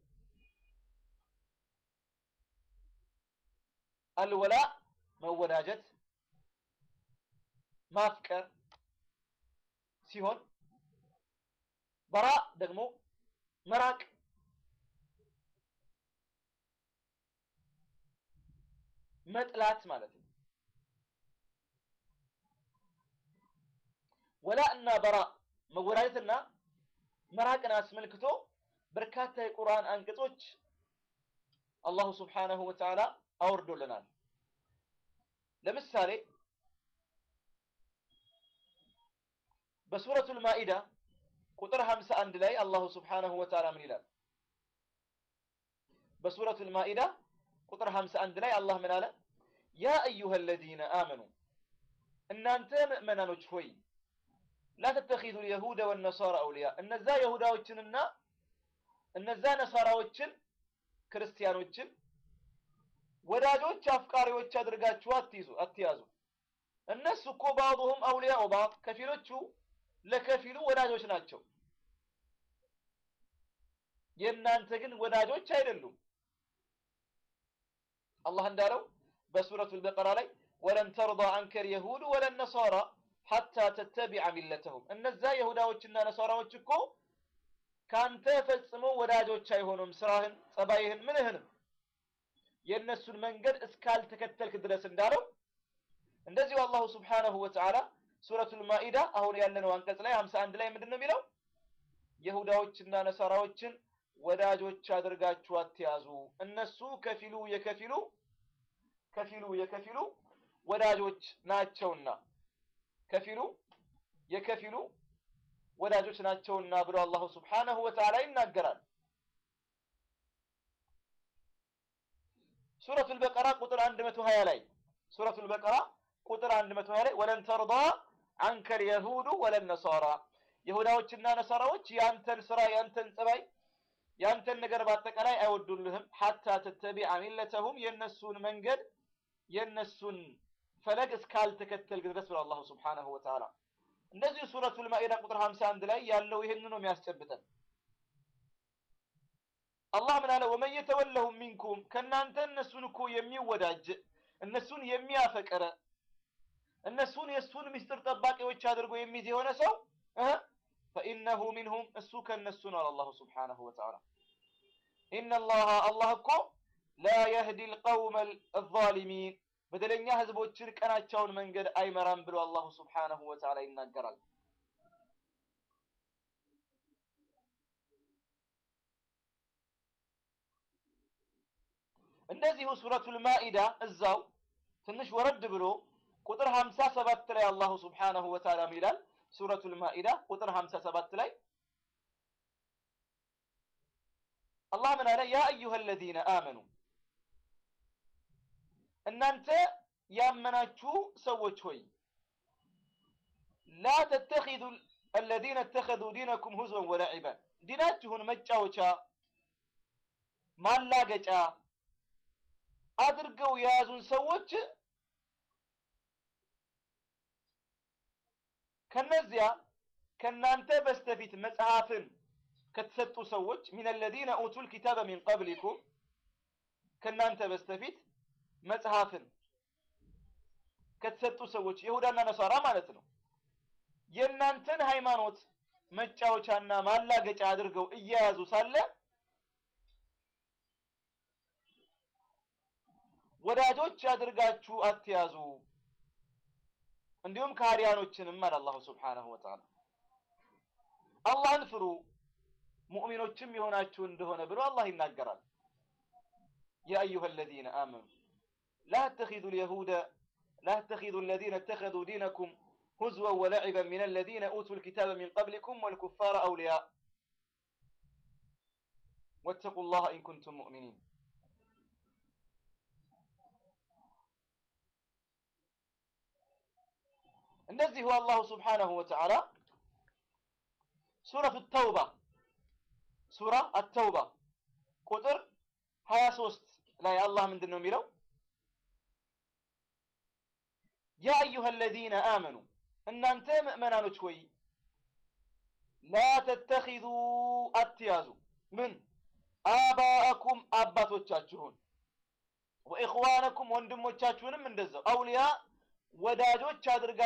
አልወላ መወዳጀት፣ ማፍቀር ሲሆን በራ ደግሞ መራቅ መጥላት ማለት ነው። ወላ እና በራ መወዳጀትና መራቅን አስመልክቶ በርካታ የቁርአን አንቀጾች አላሁ ስብሓነሁ ወተዓላ አውርዶልናል። ለምሳሌ በሱረቱል ማኢዳ ቁጥር 51 ላይ አላሁ ስብሓነሁ ወተዓላ ምን ይላል? በሱረቱል ማኢዳ ቁጥር 51 ላይ አላህ ምን አለ? ያ አዩሃ አለዚነ አመኑ እናንተ ምእመናኖች ሆይ ላ ተተኺዙ ልየሁደ ወነሳራ አውሊያ እነዛ የሁዳዎችንና እነዛ ነሳራዎችን ክርስቲያኖችን ወዳጆች አፍቃሪዎች አድርጋችሁ አትይዙ አትያዙ። እነሱ እኮ ባዕዱሁም አውሊያኡ ባዕድ ከፊሎቹ ለከፊሉ ወዳጆች ናቸው። የእናንተ ግን ወዳጆች አይደሉም። አላህ እንዳለው በሱረቱል በቀራ ላይ ወለን ተርዳ አንከ ልየሁዱ ወለን ነሳራ ሐታ ተተቢዐ ሚለተሁም እነዛ የሁዳዎችና ነሳራዎች እኮ ካንተ ፈጽሞ ወዳጆች አይሆኑም። ስራህን፣ ጸባይህን፣ ምንህንም የእነሱን መንገድ እስካልተከተልክ ድረስ እንዳለው እንደዚሁ አላሁ ስብሓነሁ ወተዓላ ሱረቱል ማኢዳ አሁን ያለነው አንቀጽ ላይ 51 ላይ ምንድን ነው የሚለው? የሁዳዎችና ነሳራዎችን ወዳጆች አድርጋችሁ አትያዙ። እነሱ ከፊሉ የከፊሉ ከፊሉ የከፊሉ ወዳጆች ናቸውና ከፊሉ የከፊሉ ወዳጆች ናቸውና ብሎ አላሁ ስብሓነሁ ወተዓላ ይናገራል። ሱረቱል በቀራ ቁጥር 120 ላይ ሱረቱል በቀራ ቁጥር 120 ላይ ወለን ተርዳ አንከል የሁዱ ወለን ነሳራ ይሁዳዎችና ነሳራዎች ያንተን ስራ ያንተን ጸባይ ያንተን ነገር በአጠቃላይ አይወዱልህም ሐታ ተተቢዐ ሚለተሁም የነሱን መንገድ የነሱን ፈለግ እስካልተከተልክ ድረስ ብሎ አላሁ ስብሓነሁ ወተዓላ እንደዚሁ ሱረቱል ማኢዳ ቁጥር 51 ላይ ያለው ይህን ነው የሚያስጨብጠን። አላህ ምን አለ? ወመን የተወለሁም ሚንኩም ከእናንተ እነሱን እኮ የሚወዳጅ እነሱን የሚያፈቅረ እነሱን የእሱን ምስጢር ጠባቂዎች አድርጎ የሚይዝ የሆነ ሰው ፈኢነሁ ሚንሁም እሱ ከእነሱ ነው። አላሁ ስብሓነሁ ወተዓላ ኢነላሃ አላህ እኮ ላ የህዲ ልቀውመ አዛሊሚን በደለኛ ህዝቦችን ቀናቸውን መንገድ አይመራም ብሎ አላሁ ስብሓነሁ ወተዓላ ይናገራል። እንደዚሁ ሱረቱል ማኢዳ እዛው ትንሽ ወረድ ብሎ ቁጥር 57 ላይ አላሁ ስብሓነሁ ወተዓላ ይላል። ሱረቱል ማኢዳ ቁጥር 57 ላይ አላህ ምን አለ? ያ አዩሃ አለዚነ አመኑ እናንተ ያመናችሁ ሰዎች ሆይ ላ ተተኺዙ አለዚነ እተኸዙ ዲነኩም ሁዝወን ወለዒበን ዲናችሁን መጫወቻ ማላገጫ አድርገው የያዙን ሰዎች ከነዚያ ከናንተ በስተፊት መጽሐፍን ከተሰጡ ሰዎች ሚን አለዚነ ኡቱል ኪታበ ሚን ቀብሊኩም ከናንተ በስተፊት መጽሐፍን ከተሰጡ ሰዎች ይሁዳና ነሳራ ማለት ነው። የእናንተን ሃይማኖት መጫወቻና ማላገጫ አድርገው እየያዙ ሳለ ወዳጆች አድርጋችሁ አትያዙ። እንዲሁም ከሃዲያኖችንም አለ አላሁ ስብሓነሁ ወተዓላ አላህን ፍሩ ሙእሚኖችም የሆናችሁ እንደሆነ ብሎ አላህ ይናገራል። ያ አዩሃ አለዚነ አመኑ ላ ተተኺዙ ልየሁደ ላ ተተኺዙ አለዚነ እተኸዙ ዲነኩም ሁዝወን ወለዒበን ሚን አለዚነ ኡቱ ልኪታበ ሚን ቀብሊኩም ወልኩፋረ አውልያ ወተቁ ላህ ኢን ኩንቱም ሙእሚኒን እንደዚሁ አላሁ ስብሓነሁ ወተዓላ ሱረቱ ተውባ ሱራ አተውባ ቁጥር ሀያ ሶስት ላይ አላህ ምንድን ነው የሚለው? ያ አዩሃ አለዚነ አመኑ እናንተ ምእመናኖች ሆይ ላ ተተኪዙ አትያዙ ምን አባአኩም አባቶቻችሁን ወኢኽዋነኩም ወንድሞቻችሁንም እንደዛው አውሊያ ወዳጆች አድርጋ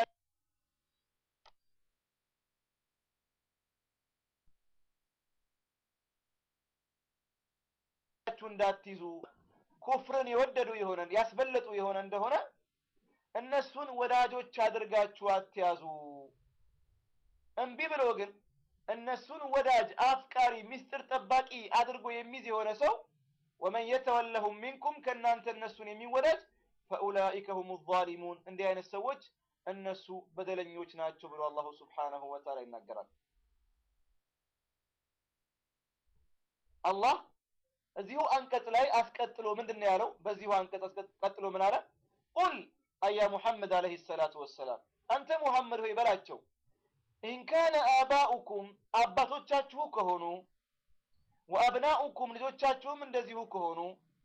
እንዳትይዙ ኩፍርን የወደዱ የሆነን ያስበለጡ የሆነ እንደሆነ እነሱን ወዳጆች አድርጋችሁ አትያዙ። እምቢ ብሎ ግን እነሱን ወዳጅ አፍቃሪ፣ ሚስጥር ጠባቂ አድርጎ የሚይዝ የሆነ ሰው ወመን የተወለሁም ሚንኩም ከእናንተ እነሱን የሚወዳጅ ፈኡላኢከ ሁሙ ዛሊሙን እንዲህ አይነት ሰዎች እነሱ በደለኞች ናቸው ብሎ አላሁ ስብሓነሁ ወተዓላ ይናገራል። አላህ እዚሁ አንቀጽ ላይ አስቀጥሎ ምንድን ነው ያለው? በዚሁ አንቀጽ አስቀጥሎ ምን አለ? ቁል አያ ሙሐመድ አለይሂ ሰላቱ ወሰላም አንተ ሙሐመድ ሆይ በላቸው ኢንካነ አባኡኩም አባቶቻችሁ ከሆኑ ወአብናኡኩም ልጆቻችሁም እንደዚሁ ከሆኑ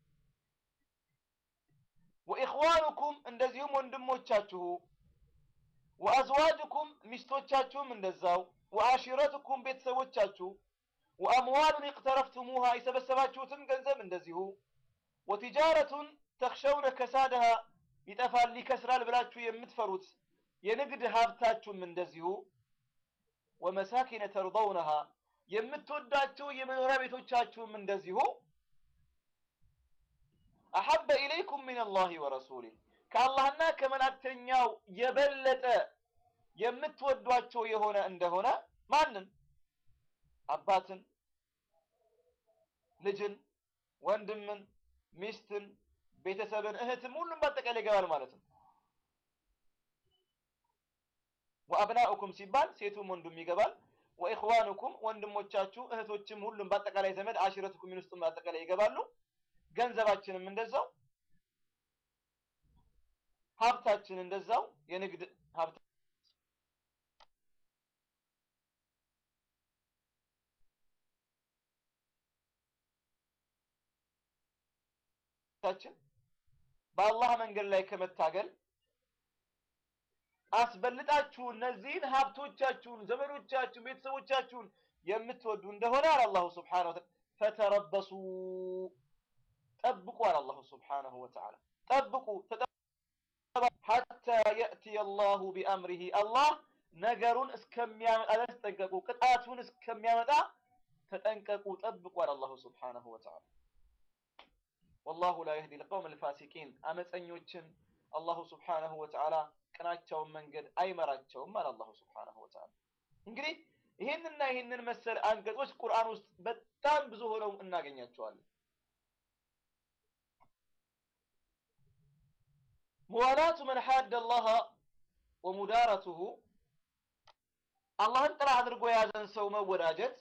ወኢኽዋኑኩም እንደዚሁም ወንድሞቻችሁ ወአዝዋጅኩም ሚስቶቻችሁም እንደዛው ወአሺረቱኩም ቤተሰቦቻችሁ ወአምዋሉን እቅተረፍቱሙሃ የሰበሰባችሁትም ገንዘብ እንደዚሁ ወቲጃረቱን ተኽሸውነ ከሳደሃ ይጠፋል ይከስራል ብላችሁ የምትፈሩት የንግድ ሀብታችሁም እንደዚሁ ወመሳኪነ ተርضውነሃ የምትወዳቸው የመኖሪያ ቤቶቻችሁም እንደዚሁ አሐበ ኢለይኩም ሚን አላህ ወረሱሊህ ከአላህና ከመላእክተኛው የበለጠ የምትወዷቸው የሆነ እንደሆነ ማንን? አባትን፣ ልጅን፣ ወንድምን፣ ሚስትን፣ ቤተሰብን፣ እህትም ሁሉም በአጠቃላይ ይገባል ማለት ነው። ወአብናኡኩም ሲባል ሴቱም ወንዱም ይገባል። ወኢኽዋኑኩም ወንድሞቻችሁ እህቶችም ሁሉም በአጠቃላይ ዘመድ አሽረቱኩም ሚን ውስጥም በአጠቃላይ ይገባሉ። ገንዘባችንም እንደዛው ሀብታችን እንደዛው የንግድ ሀብት ታችን በአላህ መንገድ ላይ ከመታገል አስበልጣችሁ እነዚህን ሀብቶቻችሁን፣ ዘመዶቻችሁን፣ ቤተሰቦቻችሁን የምትወዱ እንደሆነ አለ አላሁ ስብሓነሁ ወተዓላ ፈተረበሱ ጠብቁ አለ አላሁ ስብሓነሁ ወተዓላ ጠብቁ ሐታ የእትየ አላሁ ቢአምሪሂ አላህ ነገሩን እስከሚያመጣ ተጠንቀቁ፣ ቅጣቱን እስከሚያመጣ ተጠንቀቁ፣ ጠብቁ አለ አላሁ ስብሓነሁ ወተዓላ። ወላሁ ላ የህዲ ልቀውም ልፋሲቂን አመፀኞችን አላሁ ስብሓነሁ ወተዓላ ቅናቸውን መንገድ አይመራቸውም አለ አላሁ ስብሓነሁ ወተዓላ። እንግዲህ ይህንና ይህንን መሰል አንቀጾች ቁርአን ውስጥ በጣም ብዙ ሆነው እናገኛቸዋለን። ሙዋላቱ መን ሓደ አላህ ወሙዳረቱሁ አላህን ጥላ አድርጎ የያዘን ሰው መወዳጀት፣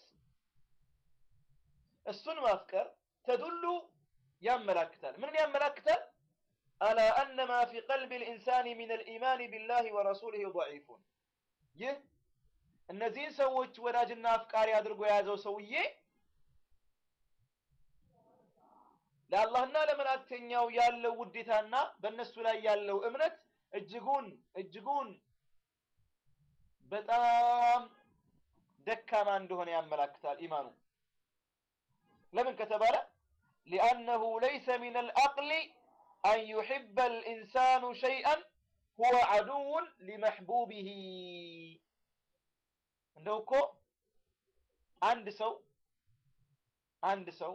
እሱን ማፍቀር ተዱሉ ያመላክታል። ምንን ያመላክታል? አላ አነ ማ ፊ ቀልቢ ልኢንሳን ሚን ልኢማን ቢላህ ወረሱሊህ ደዒፉን። ይህ እነዚህን ሰዎች ወዳጅና አፍቃሪ አድርጎ የያዘው ሰውዬ ለአላህና ለመላእክተኛው ያለው ውዴታና በእነሱ ላይ ያለው እምነት እጅጉን እጅጉን በጣም ደካማ እንደሆነ ያመላክታል ኢማኑ። ለምን ከተባለ ሊአነሁ ለይሰ ሚን አልዐቅሊ አን ዩሕበ አልኢንሳኑ ሸይአን ሁወ ዐዱውን ሊመሕቡቢሂ። እንደው እኮ አንድ ሰው አንድ ሰው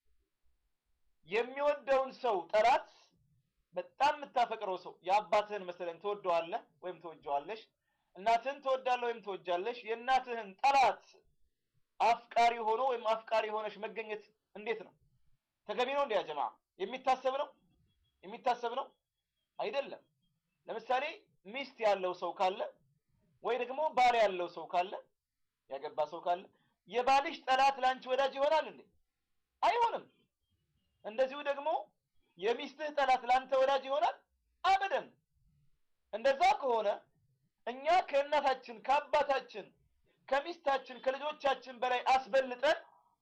የሚወደውን ሰው ጠላት በጣም የምታፈቅረው ሰው የአባትህን መሰለን ትወደዋለህ ወይም ትወጀዋለሽ። እናትህን ትወዳለህ ወይም ትወጃለሽ። የእናትህን ጠላት አፍቃሪ ሆኖ ወይም አፍቃሪ ሆነሽ መገኘት እንዴት ነው? ተገቢ ነው? እንዲያ ጀማ የሚታሰብ ነው? የሚታሰብ ነው አይደለም። ለምሳሌ ሚስት ያለው ሰው ካለ ወይ ደግሞ ባል ያለው ሰው ካለ ያገባ ሰው ካለ የባልሽ ጠላት ለአንቺ ወዳጅ ይሆናል እንዴ? አይሆንም። እንደዚሁ ደግሞ የሚስትህ ጠላት ለአንተ ወዳጅ ይሆናል? አበደን። እንደዛ ከሆነ እኛ ከእናታችን ከአባታችን ከሚስታችን ከልጆቻችን በላይ አስበልጠን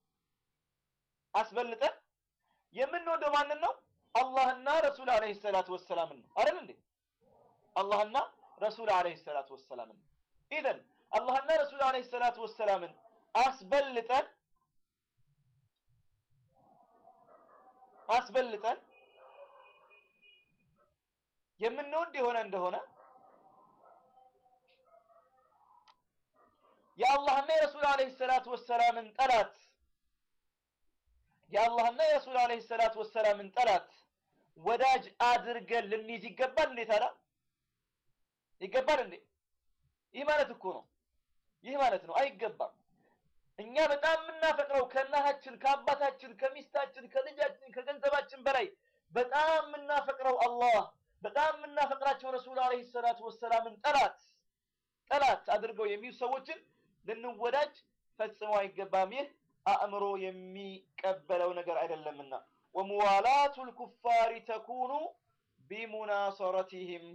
አስበልጠን የምንወደው ማንን ነው? አላህና ረሱል አለይሂ ሰላቱ ወሰላምን ነው አይደል እንዴ? አላህና ረሱል አለይሂ ሰላቱ ወሰላምን ኢዘን አላህና ረሱል አለይሂ ሰላቱ ወሰላምን አስበልጠን አስበልጠን የምንወድ የሆነ እንደሆነ የአላህና የረሱል አለይሂ ሰላቱ ወሰላምን ጠላት የአላህና የረሱል አለይሂ ሰላቱ ወሰላምን ጠላት ወዳጅ አድርገን ልንይዝ ይገባል እንዴ? ታዲያ ይገባል እንዴ? ይህ ማለት እኮ ነው። ይህ ማለት ነው። አይገባም። እኛ በጣም የምናፈቅረው ከእናታችን፣ ከአባታችን፣ ከሚስታችን፣ ከልጃችን፣ ከገንዘባችን በላይ በጣም የምናፈቅረው አላህ በጣም የምናፈቅራቸው ረሱል አለይሂ ሰላቱ ወሰላምን ጠላት ጠላት አድርገው የሚይዙ ሰዎችን ልንወዳጅ ፈጽሞ አይገባም። ይህ አእምሮ የሚቀበለው ነገር አይደለምና ወሙዋላቱ ልኩፋሪ ተኩኑ ቢሙናሰረቲህም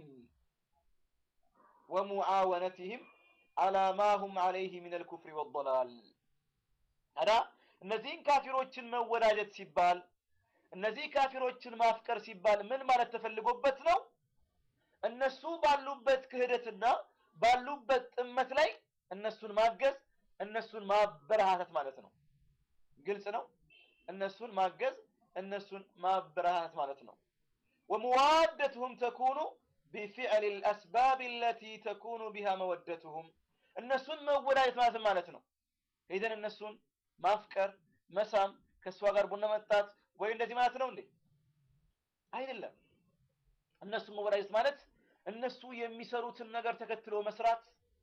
ወሙዓወነቲህም አላ ማ ሁም ዓለይህ ሚን አልኩፍሪ ወደላል። ታዲያ እነዚህን ካፊሮችን መወዳጀት ሲባል እነዚህ ካፊሮችን ማፍቀር ሲባል ምን ማለት ተፈልጎበት ነው? እነሱ ባሉበት ክህደትና ባሉበት ጥመት ላይ እነሱን ማገዝ እነሱን ማበረታታት ማለት ነው። ግልጽ ነው። እነሱን ማገዝ እነሱን ማበረታታት ማለት ነው። ወመዋደትሁም ተኩኑ ቢፊዕል ልአስባብ አለቲ ተኩኑ ቢሃ መወደትሁም እነሱን መወዳጀት ማለት ማለት ነው። ሄደን እነሱን ማፍቀር፣ መሳም፣ ከእሷ ጋር ቡና መጣት ወይ እንደዚህ ማለት ነው እንዴ? አይደለም። እነሱን መወዳጀት ማለት እነሱ የሚሰሩትን ነገር ተከትሎ መስራት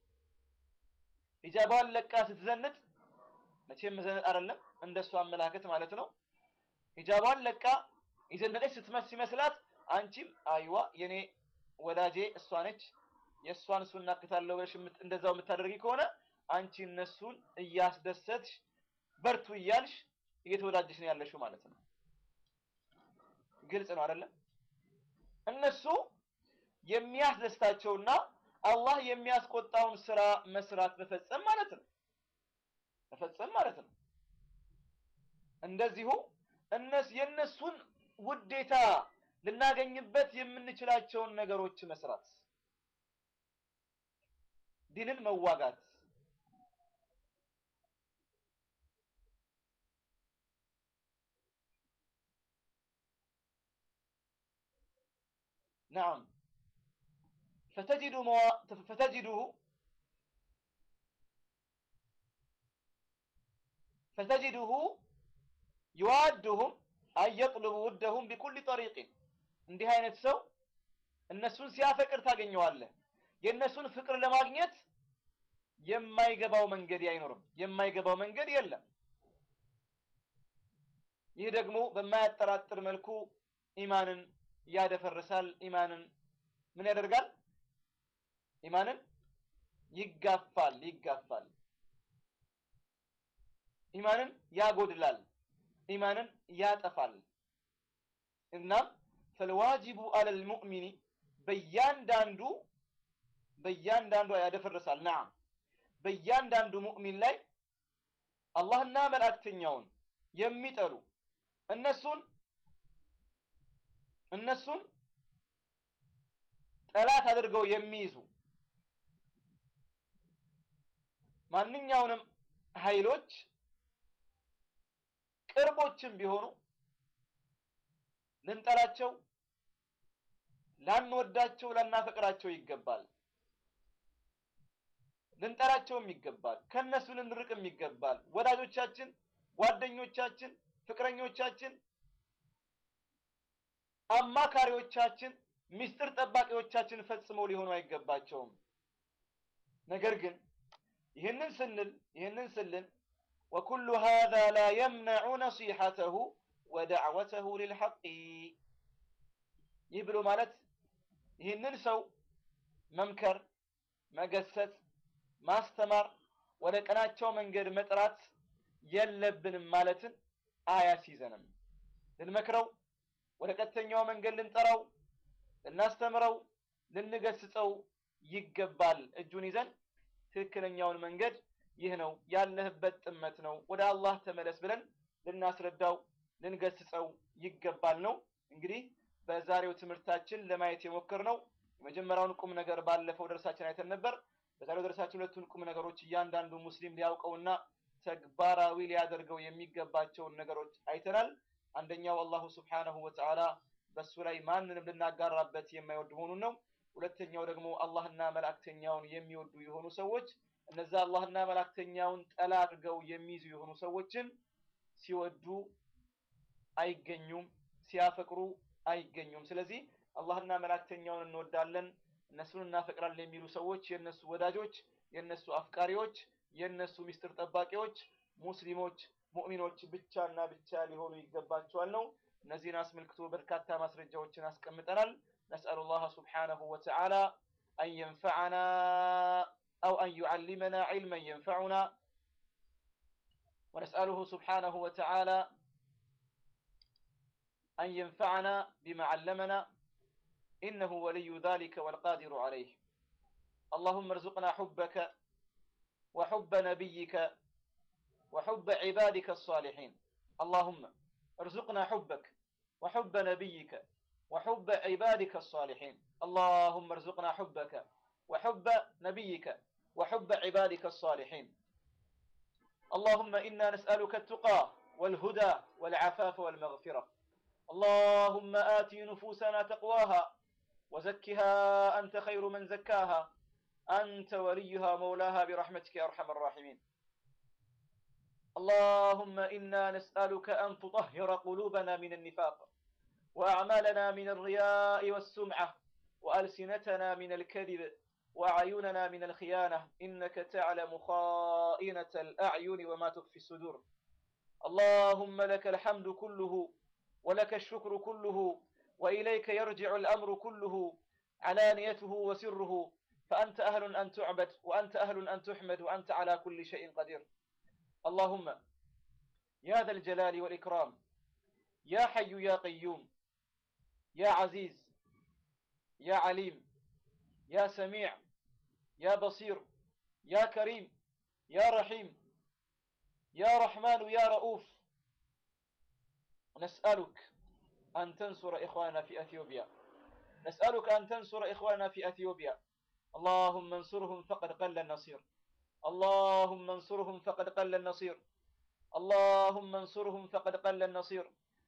ሂጃቧን ለቃ ስትዘንጥ መቼም መዘነጥ አይደለም እንደሱ አመላከት ማለት ነው። ሂጃቧን ለቃ የዘነጠች ስትመስ ሲመስላት አንቺም አይዋ የኔ ወዳጄ እሷ ነች የእሷን እሱን እናክታለሁ ብለሽ እንደዛው የምታደርጊ ከሆነ አንቺ እነሱን እያስደሰትሽ በርቱ እያልሽ እየተወዳጀሽ ነው ያለሽው ማለት ነው። ግልጽ ነው አይደለም? እነሱ የሚያስደስታቸውና አላህ የሚያስቆጣውን ስራ መስራት መፈጸም ማለት ነው። መፈጸም ማለት ነው። እንደዚሁ እነሱ የእነሱን ውዴታ ልናገኝበት የምንችላቸውን ነገሮች መስራት፣ ዲንን መዋጋት፣ ነዓም ፈተጅዱ ፈተጅዱሁ ፈተጅዱሁ ይዋድሁም አየጥልቡ ውደሁም ቢኩል ጠሪቅን እንዲህ አይነት ሰው እነሱን ሲያፈቅር ታገኘዋለህ። የእነሱን ፍቅር ለማግኘት የማይገባው መንገድ አይኖርም፣ የማይገባው መንገድ የለም። ይህ ደግሞ በማያጠራጥር መልኩ ኢማንን ያደፈርሳል። ኢማንን ምን ያደርጋል? ኢማንን ይጋፋል ይጋፋል። ኢማንን ያጎድላል። ኢማንን ያጠፋል። እናም ፈልዋጅቡ አለል ሙእሚኒ በእያንዳንዱ በእያንዳንዱ ያደፈርሳል። ነዓም በእያንዳንዱ ሙእሚን ላይ አላህና መልእክተኛውን የሚጠሉ እነሱን እነሱን ጠላት አድርገው የሚይዙ ማንኛውንም ኃይሎች ቅርቦችም ቢሆኑ ልንጠላቸው፣ ላንወዳቸው፣ ላናፈቅራቸው ይገባል። ልንጠላቸውም ይገባል። ከነሱ ልንርቅም ይገባል። ወዳጆቻችን፣ ጓደኞቻችን፣ ፍቅረኞቻችን፣ አማካሪዎቻችን፣ ሚስጥር ጠባቂዎቻችን ፈጽመው ሊሆኑ አይገባቸውም። ነገር ግን ይህንን ስንል ይህንን ስልን ወኩሉ ሃዛ ላ የምነዑ ነሲሐተሁ ወደዕወተሁ ሊልሐቅ ይህ ብሎ ማለት ይህንን ሰው መምከር፣ መገሰጽ፣ ማስተማር፣ ወደ ቀናቸው መንገድ መጥራት የለብንም ማለትን አያስይዘንም። ልንመክረው፣ ወደ ቀጥተኛው መንገድ ልንጠራው፣ ልናስተምረው፣ ልንገስጸው ይገባል። እጁን ይዘን ትክክለኛውን መንገድ ይህ ነው ያለህበት ጥመት ነው፣ ወደ አላህ ተመለስ ብለን ልናስረዳው ልንገስጸው ይገባል ነው። እንግዲህ በዛሬው ትምህርታችን ለማየት የሞከርነው የመጀመሪያውን ቁም ነገር ባለፈው ደርሳችን አይተን ነበር። በዛሬው ደርሳችን ሁለቱን ቁም ነገሮች እያንዳንዱ ሙስሊም ሊያውቀውና ተግባራዊ ሊያደርገው የሚገባቸውን ነገሮች አይተናል። አንደኛው አላሁ ስብሓነሁ ወተዓላ በሱ ላይ ማንንም ልናጋራበት የማይወድ መሆኑን ነው። ሁለተኛው ደግሞ አላህና መላእክተኛውን የሚወዱ የሆኑ ሰዎች እነዛ አላህና መላእክተኛውን ጠላ አድርገው የሚይዙ የሆኑ ሰዎችን ሲወዱ አይገኙም፣ ሲያፈቅሩ አይገኙም። ስለዚህ አላህና መላእክተኛውን እንወዳለን፣ እነሱን እናፈቅራለን የሚሉ ሰዎች የእነሱ ወዳጆች፣ የእነሱ አፍቃሪዎች፣ የእነሱ ሚስጥር ጠባቂዎች ሙስሊሞች ሙእሚኖች ብቻና ብቻ ሊሆኑ ይገባቸዋል ነው። እነዚህን አስመልክቶ በርካታ ማስረጃዎችን አስቀምጠናል። ነስአሉ ላህ ስብሓነሁ ወተዓላ አን የንፈዐና አው አን ዩዓሊመና ዒልመን የንፈዑና ወነስአሉሁ ስብሓነሁ ወተዓላ أن ينفعنا بما علمنا إنه ولي ذلك والقادر عليه اللهم ارزقنا حبك وحب نبيك وحب عبادك الصالحين اللهم ارزقنا حبك وحب نبيك وحب عبادك الصالحين اللهم ارزقنا حبك وحب نبيك وحب عبادك الصالحين اللهم إنا نسألك التقى والهدى والعفاف والمغفرة اللهم آت نفوسنا تقواها وزكها أنت خير من زكاها أنت وليها مولاها برحمتك يا أرحم الراحمين اللهم إنا نسألك أن تطهر قلوبنا من النفاق وأعمالنا من الرياء والسمعة وألسنتنا من الكذب وأعيننا من الخيانة إنك تعلم خائنة الأعين وما تخفي الصدور اللهم لك الحمد كله ولك الشكر كله وإليك يرجع الأمر كله علانيته وسره فأنت أهل أن تعبد وأنت أهل أن تحمد وأنت على كل شيء قدير اللهم يا ذا الجلال والإكرام يا حي يا قيوم يا عزيز يا عليم يا سميع يا بصير يا كريم يا رحيم يا رحمن يا رؤوف نسألك أن تنصر إخواننا في أثيوبيا نسألك أن تنصر إخواننا في أثيوبيا اللهم انصرهم فقد قل النصير اللهم انصرهم فقد قل النصير اللهم انصرهم فقد قل النصير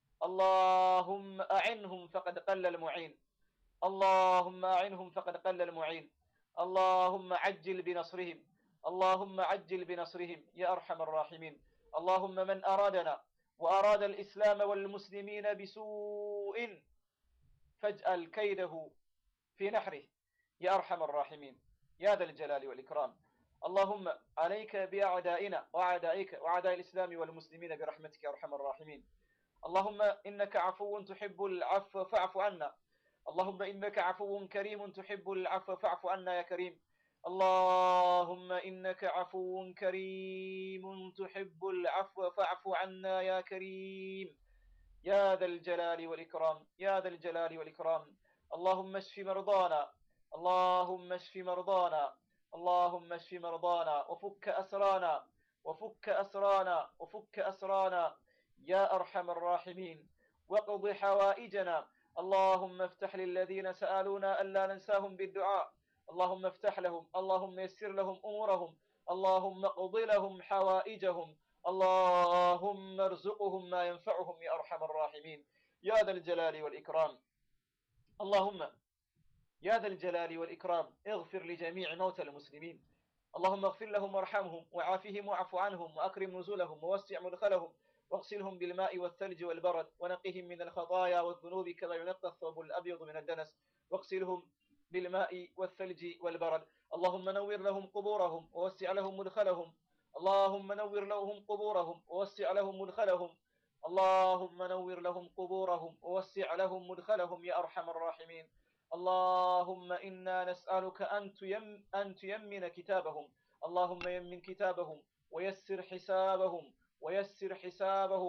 اللهم أعنهم فقد قل المعين اللهم أعنهم فقد قل المعين اللهم عجل بنصرهم اللهم عجل بنصرهم يا أرحم الراحمين اللهم من أرادنا وأراد الإسلام والمسلمين بسوء فاجعل كيده في نحره يا أرحم الراحمين يا ذا الجلال والإكرام اللهم عليك بأعدائنا وأعدائك وأعداء الإسلام والمسلمين برحمتك يا أرحم الراحمين اللهم إنك عفو تحب العفو فاعف عنا اللهم إنك عفو كريم تحب العفو فاعف عنا يا كريم اللهم إنك عفو كريم تحب العفو فاعف عنا يا كريم يا ذا الجلال والإكرام يا ذا الجلال والإكرام اللهم اشف مرضانا اللهم اشف مرضانا اللهم اشف مرضانا وفك أسرانا وفك أسرانا وفك أسرانا يا أرحم الراحمين وقض حوائجنا اللهم افتح للذين سألونا ألا ننساهم بالدعاء اللهم افتح لهم اللهم يسر لهم أمورهم اللهم اقض لهم حوائجهم اللهم ارزقهم ما ينفعهم يا أرحم الراحمين يا ذا الجلال والإكرام اللهم يا ذا الجلال والإكرام اغفر لجميع موتى المسلمين اللهم اغفر لهم وارحمهم وعافهم واعف عنهم وأكرم نزلهم ووسع مدخلهم واغسلهم بالماء والثلج والبرد ونقهم من الخطايا والذنوب كما ينقى الثوب الأبيض من الدنس واغسلهم بالماء والثلج والبرد اللهم نور لهم قبورهم ووسع لهم مدخلهم اللهم نور لهم قبورهم ووسع لهم مدخلهم اللهم نور لهم قبورهم ووسع لهم مدخلهم يا أرحم الراحمين اللهم إنا نسألك أن, تيم أن تيمن كتابهم اللهم يمن كتابهم ويسر حسابهم ويسر حسابهم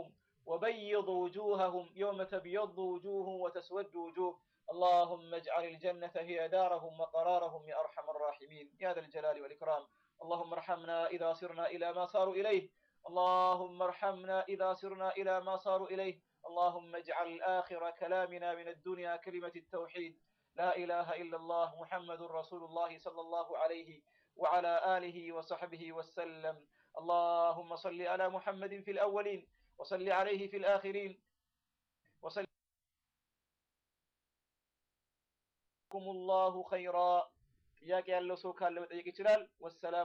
وبيض وجوههم يوم تبيض وجوه وتسود وجوه اللهم اجعل الجنة هي دارهم وقرارهم يا أرحم الراحمين يا ذا الجلال والإكرام اللهم ارحمنا إذا صرنا إلى ما صاروا إليه اللهم ارحمنا إذا صرنا إلى ما صاروا إليه اللهم اجعل آخر كلامنا من الدنيا كلمة التوحيد لا إله إلا الله محمد رسول الله صلى الله عليه وعلى آله وصحبه وسلم اللهم صل على محمد في الأولين وصل عليه في الآخرين وصل الله خيرا ጥያቄ ያለው ሰው ካለ መጠየቅ ይችላል። ወሰላም